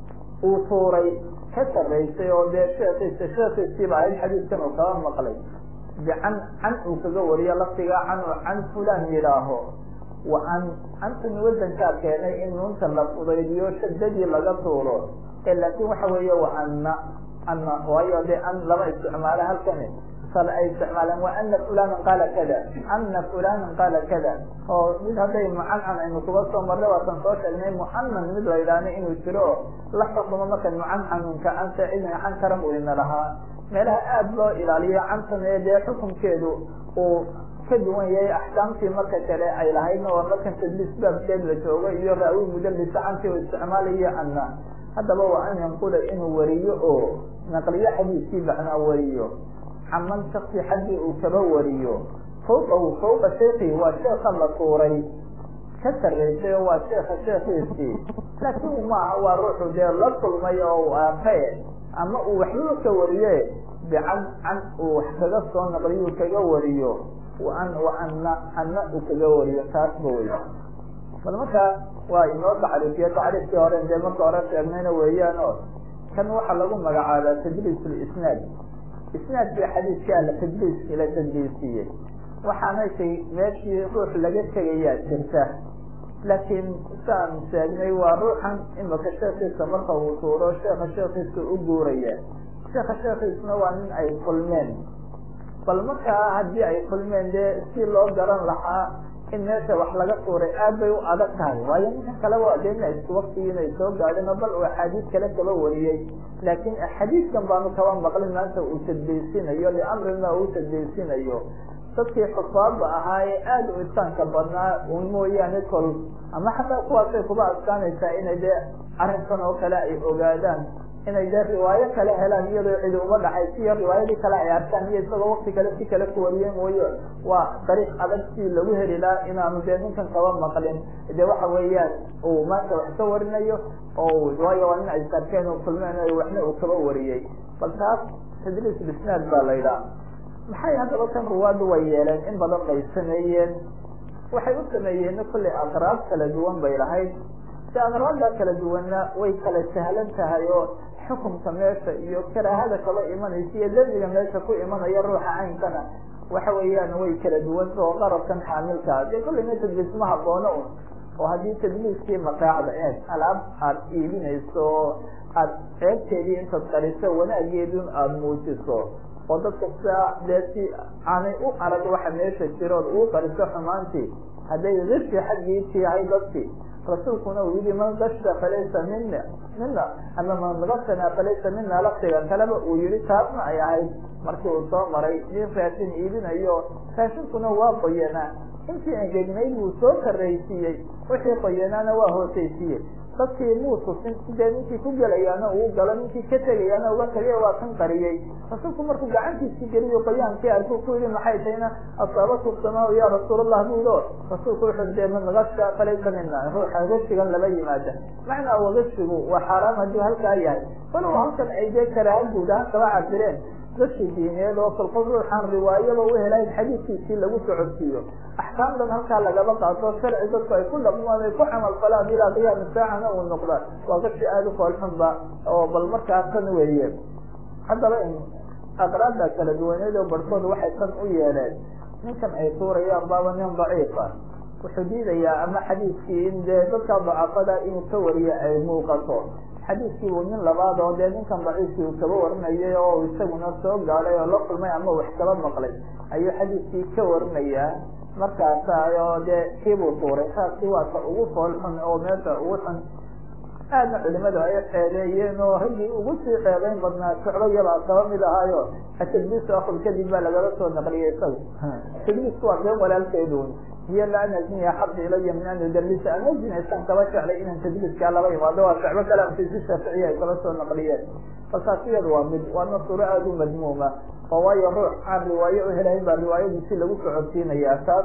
uu tuuray ka sarraysay oo dee sheekiisa sheekiisiiba ahayd xadiidkan uu kaba maqlay bican can uu kaga wariyo laftigaa can uu can fulan yidhaaho wa an antani wadankaa keenay in nuunta la fudaydiyo shadadii laga tuuro ee laakiin waxa weeye wa anna anna waayo dee an lama isticmaalo halkani sal ay isticmaaleen wa ana fulanan qaala kada ana fulanan qaala kada oo mid hadday mucancan aynu kuga soo marnay waatan soo sheegnay mucanan mid la yidhaahna inuu jiro oo la xukumo marka mucancanunka anta cidin can karan uu ina lahaa meelaha aada loo ilaaliyo cantan ee dee xukunkeedu uu ka duwan yahay axkaamtii marka kale ay lahaydna waa markan tadliis baabkeed la joogo iyo raawi mudalisa cantii u isticmaalayo anna haddaba waa an yanqula inuu wariyo oo naqliyo xadiiskii macnaa wariyo caman shaksi xaggii uu kaba wariyo fawqahu fawqa sheekii waa sheeka la tuuray ka sarraysay oo waa sheeka sheekiisii laakiin maaha waa ruuxu dee la kulmay oo u aakae ama uu waxbaba ka wariye bican can uu wax kaga soo naqliyu kaga wariyo an ana ana uu kaga wariyo taasba wey bal markaa waa inoo tacriifiyo tacriifkii hore dee marka hore sheegnayna weeyaan oo kan waxaa lagu magacaabaa tadliis lisnaad isnaadkii xadiidkaa la tadliis la tadliisiyey waxaana shay meeshii ruux laga tegayaa jirta laakiin saan sheegnay waa ruuxan imaka sheekiisa marka uu tuuro sheeka sheekiisa u guuraya sheeka sheekiisna waa nin ay kulmeen bal markaa haddii ay kulmeen dee si loo garan lahaa in meesha wax laga tuuray aad bay u adag tahay waayo ninka kale waa dee ina isku waktigii inay soo gaadhin oo bal uu axaadiis kale kaba wariyey laakiin xadiidkan baanu kaba maqlin maanta uu tadbeysinayo liamrina uu tadbeysinayo dadkii xufaadda ahaa ee aada u isaanka badnaa un mooyaane kol ama xataa kuwaasay kuba adkaanaysaa inay dee arrinkan oo kale ay ogaadaan inay dee riwaayo kale helaan iyadoo cidi uma dhaxay siyo riwaayadii kale ay arkaan iyo isagoo wakti kale si kale ku wariye mooye waa dariiq adag si lagu heli laha inaanu dee ninkan kaba maqlin dee waxa weeyaan uu maanta wax ka warinayo oo waayo waa nin ay sarkeen oo kulmeen waxna uu kaba wariyey bal taas tadriis bisnaad baa la yidhaha maxay haddaba kan ruwaaddu way yeeleen in badan bay sameeyeen waxay u sameeyeen kollay aqraab kala duwan bay lahayd si aqraabda kala duwanna way kala sahlan tahay oo xukumka meesha iyo karaahada kaba imanaysa iyo dembiga meesha ku imanaya ruuxa caynkana waxa weeyaan way kala duwanta oo qarabkan xaamilkaa dee kollayna tadliis ma haboono un oo haddii tadliiskii mataacda eeg alaab aada iibinayso oo aada ceebteedii intaad qariso wanaageedun aada muujiso oo dadka sidaa dee si aanay u arag waxa meesha jiro ood uu qariso xumaantii hadday riski xaggiisii yahay dadkii rasuulkuna uu yihi man gasha falaysa mina mina ama man gasana falaysa mina laftiga kaleba uu yihi taasna ay ahayd markii uu soo maray nin raashin iibinayo raashinkuna waa qoyanaa intii engegnayd buu soo karaysiiyey wixii qoyanaana waa hoosaysiiyey dadkii muu tusin sidee ninkii ku gelayaana uu galo ninkii ka tegayaana uga tagay waa kan qariyey rasuulku markuu gacantiisii geliyo qoyaankii arkuu ku yihi maxay tahayna asaabatu samaa ya rasuulallah buudo rasuulku wuxuu dee man gasha falaysa mina ruuxa gashigan lama yimaada macnaa wa gashigu waa xaaraam hadduu halkaa yahay walow halkan ay dee karaaha guud ahaan kaba cabireen gashi diineed oo kolkol ruuxaan riwaayaba u helayn xadiidkiisii lagu socodsiiyo axkaamdan halkaa lagaba qaato sharci dadku ay ku dhaqmaan ay ku camal falaan ilaa qiyaami saacana uu noqda waa gashi aada u foolxunba oo bal markaa tan weeye haddaba aqraabda kala duwaneed oo barhkood waxay tan u yeeleen ninkan ay tuurayaan baaba nin daciifa wuxuu diidayaa ama xadiidkii in dee dadka dacafada inuu ka wariyo ay muuqato xadiidkii uu nin labaad oo dee ninkan daciifkii uu kaba warinayay oo isaguna soo gaadhay oo la kulmay ama wax kaba maqlay ayuu xadiidkii ka warinayaa markaasa oo dee kiibuu tuuray taasi waa ka ugu fool xun oo meesha ugu xun aadna culimadu ay ceebeeyeen oo raggii ugu sii ceebeyn badnaa socdo yabaa kaba mid ahaayo atadliisu akul kadib baa lagala soo naqliyay isaga tadliisku waa been walaalkeedun hiyo la an azniya xabdi ilaya min an udalisa an azinaysaan kaba jeclay inaan tadliiskaa laba imaado waa shacbo kalaamkiisi shaaficiya ay kala soo naqliyeen balkaasiyadu waa mid waana suuro aada u madmuuma oo waayo ruux aan riwaayo u helayn baa riwaayadiisi lagu socodsiinayaa taas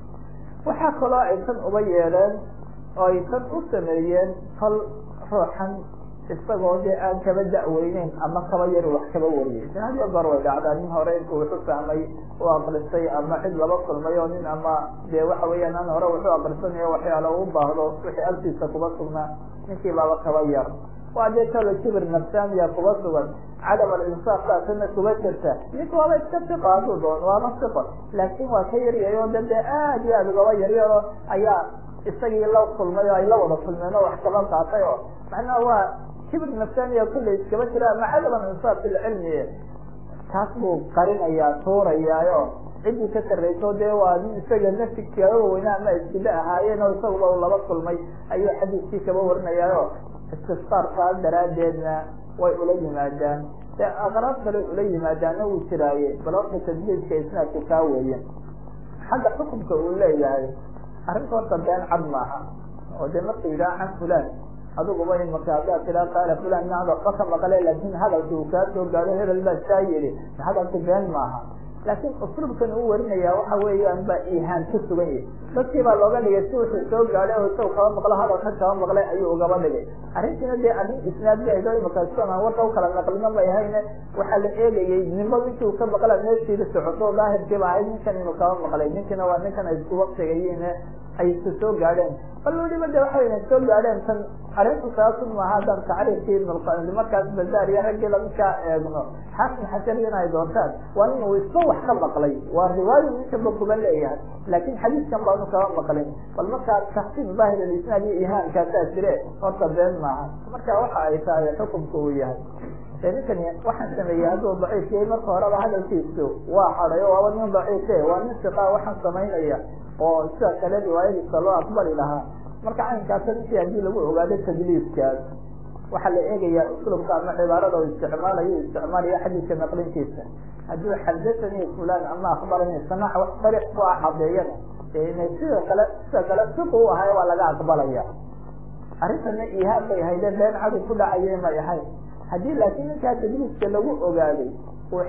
waxaa kaloo ay tan uba yeeleen oo ay tan u sameeyeen fal ruuxan isagoo dee aan kaba da'weyneyn ama kaba yar wax kaba wariyay hadiyo goor way dhacdaa nin hore intuu wuxu fahmay u akristay ama cid laba kulmay oo nin ama dee waxa weeyaan an hore wuxuu akrisanayo waxyaala u baahdo wixii agtiisa kuba sugnaa ninkii baaba kaba yar waa dee talo kibir nafsaaniya kuba sugan cadam alinsaaf taasina kuba jirta ninka waaba iska siqo hadduu doon waaba siqo laakin waa ka yaryahay oo de dee aad iyo aad ugaba yaryaro ayaa isagii la kulmay oo ay la wada kulmeen oo wax kaba qaatay oo macnaha waa kibir nafsaaniya kullay iskaba jira ama cadam alinsaaf filcilmi taas buu qarinayaa tuurayaayo ciddii ka sarrayso dee waa nin isaga nafsi kaga weyna ama iskida ahaayeen oo isaguba u laba kulmay ayuu xadiiskii kaba warinayaayo istisqaarkaa daraaddeedna way ula yimaadaan dee aqraab kale ula yimaadaana wuu jiraaye bal horta tadliiska isnaadku kaa weeye xagga xukunka uu leeyahay arrinta horta been cad maaha oo dee marka yidhaha can fulan adiguba imaka haddaad tiraa qaala fulan ina hadalba ka maqle laakin hadalki uu kaa soo gaado hebel baa saa yidhi hadalku been maaha laakiin usluubkan uu warinaya waxa weeyaan baa ihaan ka sugan yahi dadkii baa looga dhigay si wuxuu soo gaadhay oo isagu kaba maqlo hadalka kaba maqlay ayuu ugaba dhigay arrintiina dee arrin isnaad ba ahayd oo imaka sian aan warka ukala naqlino may ahayne waxaa la eegayay ninba ninkii uu ka maqla meeshiida socoto daahirkiiba ahayd ninkan inuu kaba maqlay ninkina waa ninkan ay isku waqtigayiin ay isu soo gaadheen bal weliba de waxa weyna soo gaadheen tan arrintu saasun maaha haddaan tacriifkii ibn markaas bazaar iyo raggii lamidkaa eegno xaakim xasaniyana ay doortaan waa in uu isba wax ka maqlay waa riwaayo ninkanba kuba leeyahay laakin xadiiskan baanu kaba maqlin bal markaa taxsiin daahir alisnaad iyo ihaankaasaa jire horta been maaha marka waxa ay tahay xukunka uu yahay ninkani waxaan sameeyey hadduu daciif yahay marka horeba hadalkiisu waa xaday o waaba nin daciife waa nin siqaa waxaan samaynaya oo sida kale riwaayadiisa loo aqbali lahaa marka caynkaasa ninkii haddii lagu ogaado tadliiskaas waxaa la eegaya uslubka ama cibaarada u isticmaalayo isticmaalayo xadiidka naqlintiisa hadduu xadasanii fulan ama akbarani samac wax dariiq ku ah cadeeyana ina sida kale sida kale siku u ahay waa laga aqbalaya arrintana ihaab bay hayde been cadu ku dhacaye may ahayn haddii laakiin ninkaa tadliiska lagu ogaaday uu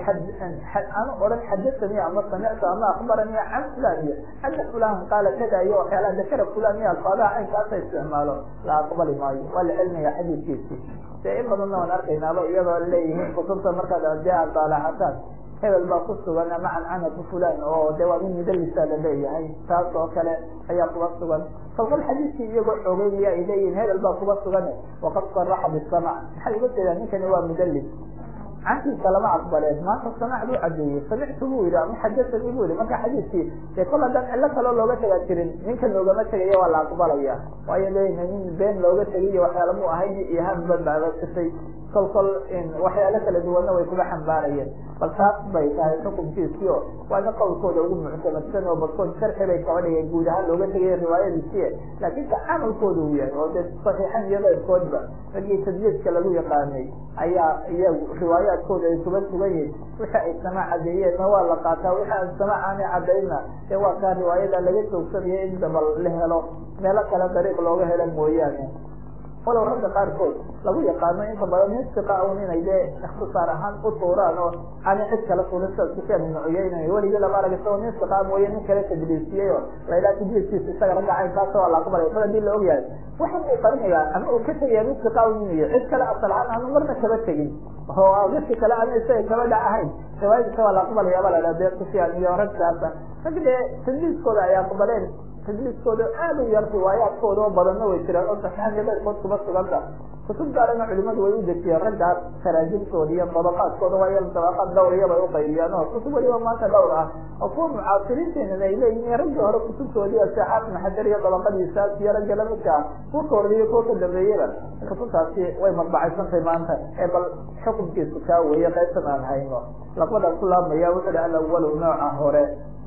aanu odhan xadasanii ama samictu ama akbaranii can fulaniya ana fulan qaala kada iyo waxyaalaha dakara fulaniya alfaadaha caynkaasa isticmaalo la aqbali maayo waa la celinaya xadiidkiisi dee in badanna waan arkaynaaba iyadoo leeyihiin kutubta markaad dee aad daalaxataan hebel baa ku sugan ama cancanatu fulan oo de waa min mudalisa la leeyahay taas oo kale ayaa kuga sugan kolkol xadiidkii iyagoo xoogeynaya ay leeyihin hebel baa kuga sugan waqad saraxa bisamac maxay uga jeedaan ninkani waa mudalis cankiisa lama aqbaleen maanta samac buu cadeeyey samictu buu yihi ama xadasanii bu yihi marka xadiidkii dee kol haddaan cillo kaloo looga tagaa jirin ninka loogama tegayo waa la aqbalaya waayo leeyahay nin been looga tegiyo waxyaala mu ahayn ihaan badbaadasisay kol kol waxyaalo kala duwanna way kuga xambaarayeen bal taas bay tahay xukunkiisii o waana qowlkooda ugu muctamadsan oo barkood sharxi bay kaba dhigeen guud ahaan looga tegaya riwaayadiisii laakiin tacaamulkooda uu yahay oo dee saxiixan iyo leyrkoodba raggii tadliiska lagu yaqaanay ayaa iyagu riwaayaadkooda ay kuga sugan yihin wixi ay sama cadeeyeenna waa la qaataa wixi aan sama aanay cadayna ee waa kaa riwaayada laga joogsanaya in dabal la helo meelo kale dariiq looga helo mooyaane walow ragga qaarkood lagu yaqaano inta badan nin siqa un inay dee ikhtisaar ahaan u tuuraan oo aanay cid kala fulin sida sufyaan ibnu cuyayna weligii lama arag isagoo nin siqa mooye nin kale tadliisiyey oo laydhaha tadliiskiisa isaga ragga caynkaasa waa la aqbalaya mar hadii la ogyahay waxan uu qarinayaa ama uu ka tegaya nin siqa un inuu yahay cid kale asal ahaan aanu marna kaba tegin oo dadki kale ana isaga kaba dhac ahayn riwaayadiisa waa la aqbalaya ba la dhaha dee sufyaan iyo ragkaasa rag dee tadliiskooda ay aqbaleen tadliiskooda aad u yar riwaayaadkooda oo badanna way jiraan oo saxiixan iyo leyrkood kuma suganta kutub gaarana culimadu way u dejiyeen raggaas taraajimtooda iyo dabaqaadkooda waayo dabaqaad dhawr iyabay uqaybiyaan oo kutub waliba maanta dhawr ah oo kuwa mucaasiriinteenana ay leeyihiin raggii hore kutubtoodii asexaad maxajar iyo dabaqadiisaas iyo ragga lamidka ah kuwa ka horreeya kuwa ka dambeeyaba kutubtaasi way madbacaysantay maanta ee bal xukunkiisu kaa weeye qaybtan aan hayno laqbadaa ku laabmaya wuxuu hi alawalu nooca hore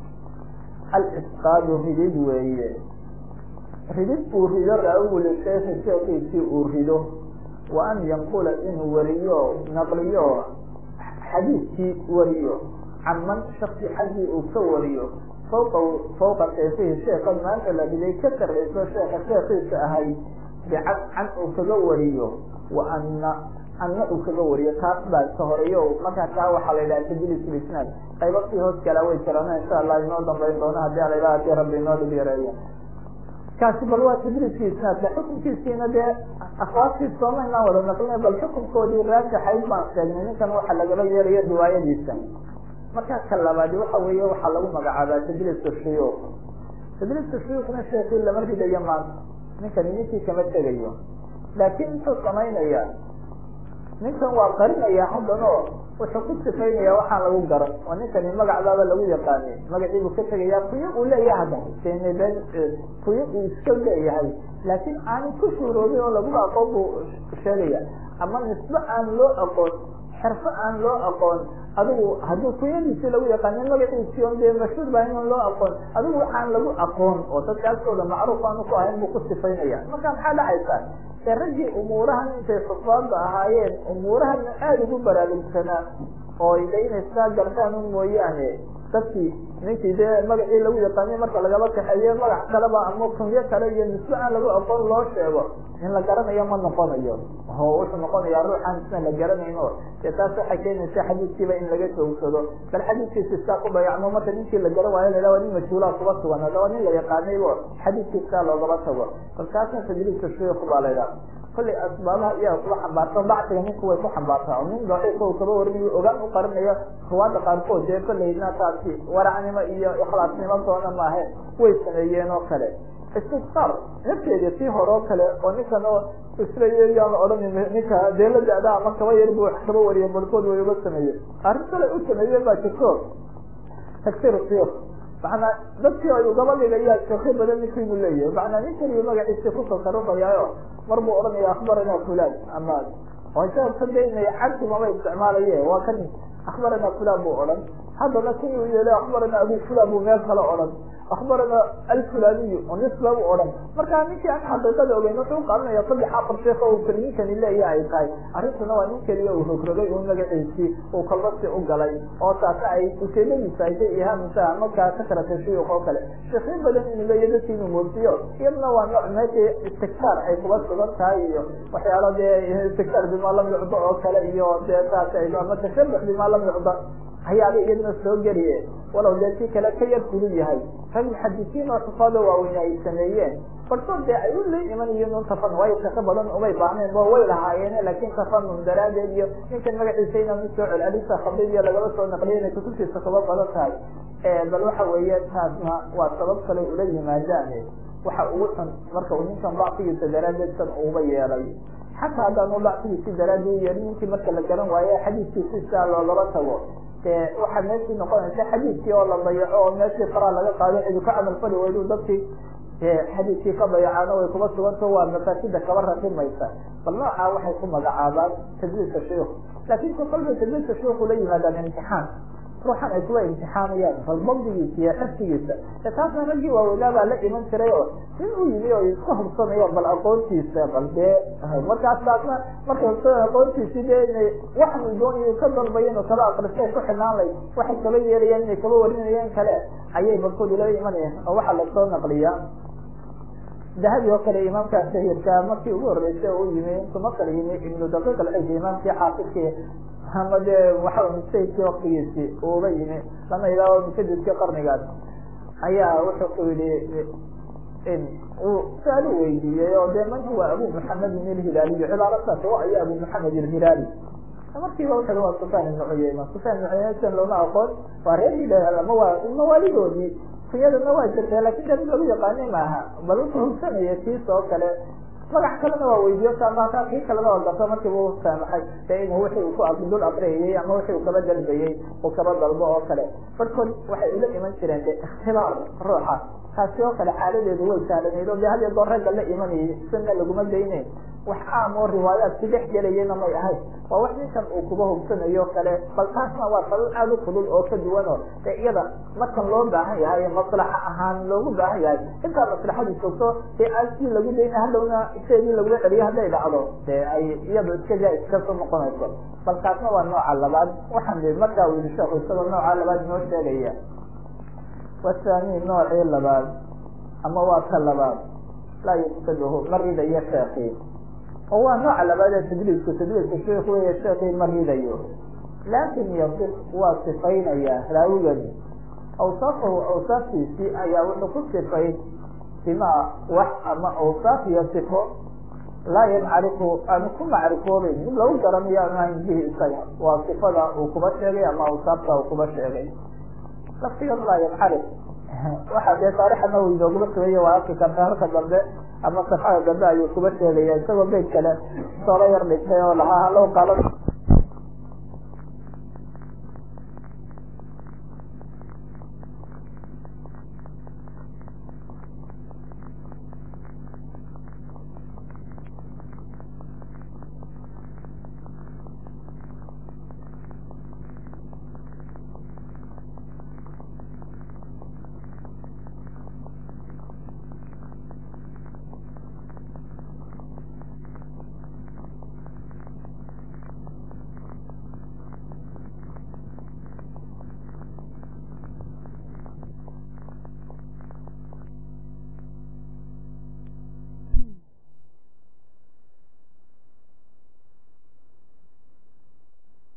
alisqaadu ridid weeye ridid uu rido raawil sheekhi sheekiisii uu rido wa an yanqula inuu wariyo naqliyo xadiidkii wariyo caman shaksi xaggii uu ka wariyo fawqa fawqa sheekihi sheekan maanta la riday ka sarreyso sheeka sheekiisa ahay bicad can uu kaga wariyo wa ana anna uu kaga wariyo taas baa ka horeeyo markaa taa waxaa la yidhaha tadliis lisnaad qaybo sii hoos galaa way jiraan insha allah inoo dambayn doona hadii ala yidhaha hadii rabbi inoo dhib yareeyo kaasi bal waa tadliiskii isnaadka xukunkiisiina dee akwaabtii soomaynaan wada naqlina bal xukunkoodii raajaxayd baan sheegnay ninkan waxa lagaba yeelayo riwaayadiisa markaa ka labaadi waxa weeye waxaa lagu magacaabaa tadliiska shuyuuq tadliiska shuyuuqna sheekii lama ridayo maanta ninkani ninkii kama tegayo laakiin muxuu samaynayaa ninkan waa qarinaya haddan oo wuxuu ku sifaynaya waxaan lagu garan oo ninkani magacdaaba lagu yaqaanay magacii buu ka tegaya kuyo uu leeyahay hadda kene been kuyo uu iska leeyahay laakiin aanu ku shuuroobin oo lagu aqoon buu sheegaya ama nisbe aan loo aqoon xirfo aan loo aqoon adigu haddii kuyadiisi lagu yaqaani magaciisi on dee mashhuur baa inan loo aqoon adigu waxaan lagu aqoon oo dadka agtooda macruuf aanu ku ahayn buu ku sifaynaya marka maxaa dhacaysa ee raggii umuurahan intay xufaada ahaayeen umuurahana aada ugu baraarugsanaa oo de inay sidaa gartaan un mooyaane dadkii ninkii dee magacii lagu yaqaaniy marka lagaba kaxeeye magac kaleba ama kunyo kale iyo nisbe aan lagu aqoon loo sheego in la garanayo ma noqonayo oo wuxuu noqonayaa ruuxaan isna la garanayn o dee taas waxay keenaysa xadiidkiiba in laga joogsado bal xadiidkiisa iskaa ku dayacmo marka ninkii la garan waayo la waa nin majhuulaa kuba sugan haddaba nin la yaqaanaybo xadiidkii iskaa loogaba tago bal taasna tajriibka shuyuku baa la ydhaha kollay asbaabaha iyaga kuba xambaarto bacsiga ninku way ku xambaartaa oo nin daciifo kaba warinayo ogaan u qarinayo ruwaada qaarkood dee kollayna taasi waracnimo iyo ikhlaasnimo doona maahe way sameeyeen oo kale istisqaar nafteeda tii hore oo kale oo ninkan oo islayaan la odhanin ninka dee la da-da ama kaba yar bu kaba wariya barkood way uga sameeye arrin kale u sameeye baa jirto tagsir siyuk macanaa dadkii ay ugaba dhigayaa shaki badan ninku inuu leeyahay macanaa nin kaliya magaciisi ku tasarufayaayo mar buu odhanaya akbarana fulan ama sababka de inay cabsi mama isticmaalaye waa kan akbarana fulan buu odhan haddana ki uu yeelay akbarana abu fulan buu meel kale odhan akbarana alfulaniyu oo nisba u odhan marka ninkii aan xaqiiqada ogeyn wuxuu uqaadanaya saddex afar sheekh oo keliyinkani leeya ay tahay arrintuna waa nin keliya uu rogrogay uu magaciisii uu kalbasi u galay oo taasa ay ujeedadiisa ayday ihaamisa markaa ka kala tashuyuq oo kale sheekhiin badan inuu leeya dadki inuu moosiyo iyadna waa nooc meesha istigtaar ay kuba sugan tahay iyo waxyaalo dee istigtaar bima lam yucdo oo kale iyo dee taas ama tashabux bima lam yucda ayaaba iyadna soo geliye walow dee si kale ka yar kulul yahay rag muxadisiin oo xufaado waaweyn ay sameeyeen barsood dee ay u la imanayiin un tafanun waayo shaqo badan umay baahneen bo way lahaayeen laakin tafanun daraadeed iyo ninkan magaciisa inaan usoo celcelisa khabid iyo lagaba soo naqliya inay kutubtiisa kuba badan tahay bal waxa weeye taasna waa sabab kale ula yimaadaan waxa ugu xun marka uu ninkan dacfigiisa daraadeed san uba yeelay xataa haddaanu dacfigiisi daraadii yeelin ninkii marka la garan waayo xadiiskiisi sidaa loogaba tago waxaa meeshii noqonaysa xadiidkii oo la dayaco oo meeshii faraa laga qaado cidu ka camal fali weydu dadkii xadiidkii ka dayacaana way kuba suganto waa mafaasida kaba raqimaysa bal noocaa waxay ku magacaabaan tadliiska shuyuk laakin ku kolba tadliiska shuyuku la yimaadaan imtixaan ruuxan ay kuwa imtixaamayaan bal dabdigiisa iyo xifdigiisa e taasna raggii waaweynaa baa la iman jiray oo in uu yimi oo iska hubsanayo bal aqoontiisa bal dee markaas taasna marka hubsana aqoontiisi dee inay waxanu doonay ka dalbayo inuu kaba akristay ku xidhnaan lay waxay kaba yeelayaan inay kaba warinayeen kale ayay barkood ila imanayaan oo waxaa lasoo naqliyaa dahabi oo kale imaamka shahirka markii ugu horeysay oo u yimi intu masar yimi ibnu daqiiq alxij imaamkii xaafidkii ama dee waxa sayidkii waktigiisi uuba yimi lama ilaaho musadidkii qarnigaas ayaa wuxuu ku yihi uu su-aal u weydiiyey oo dee man huwa abu muxamedin ilhilaaliy cibaarataas o aya abu muxamed ilhilaali markiiba wuxu waa sufyaan ibnu cuyeyma sufyaan ibnu cuyeyma san looma aqoon waa reer hilaal ama waa mawaalidoodii kuyadana waa jirta lakin dee mid lagu yaqaani maaha bal wuxuu hubsanaya kiis oo kale magac kalena waa weydiiyo saamaaka kii kalena waa garto markiiba u saamaxay dee inuu wixii uu ku dul akriyayey ama wixii uu kaba dalbayey uu kaba dalbo oo kale barkood waxay ula iman jireen de ikhtibaar ruuxa taasi oo kale xaaladeedu way sahlanayd o de had iyo goor ragga la imanayay sunna laguma dayneyn wax caam oo riwaayaadki dhex gelayana may ahayd waa wax ninkan uu kuba hubsanayo kale bal taasna waa sabab aada u kulul oo ka duwan oo de iyada markan loo baahan yahay maslaxa ahaan loogu baahan yahay intaa maslaxadii joogto dee aansii lagu dayna hadhowna seedii lagula celiyo hadday dhacdo dee ay iyada iska jaa iskasoo noqonayso bal taasna waa nooca labaad waxaan i markaa u yihi sheekhu isagoo nooca labaad inoo sheegaya wathani noocii labaad ama waa ka labaad laa yufsiduhu ma ridayo sheekii oo waa nooca labaad ee tadliisku tadliiska sheekh wey sheekii ma ridayo laakin yasif waa sifaynaya raawigani awsaafahu awsaaftiisii ayaa wuxuu ku sifayn bima wax ama awsaaf iyo sifo laa yancrifu aanu ku macrifoobeyn mid lagu garanayo aanu hayn bihi isaga waa sifada uu kuba sheegay ama awsaafta uu kuba sheegay laftigan laa yancarif waxa dee taarixa nawowi inooguma sameeye waa arki karta halka dambe ama safxada dambe ayuu kuba sheegaya isagoo beyd kale soola yar dhigtay oo lahaa halow qaala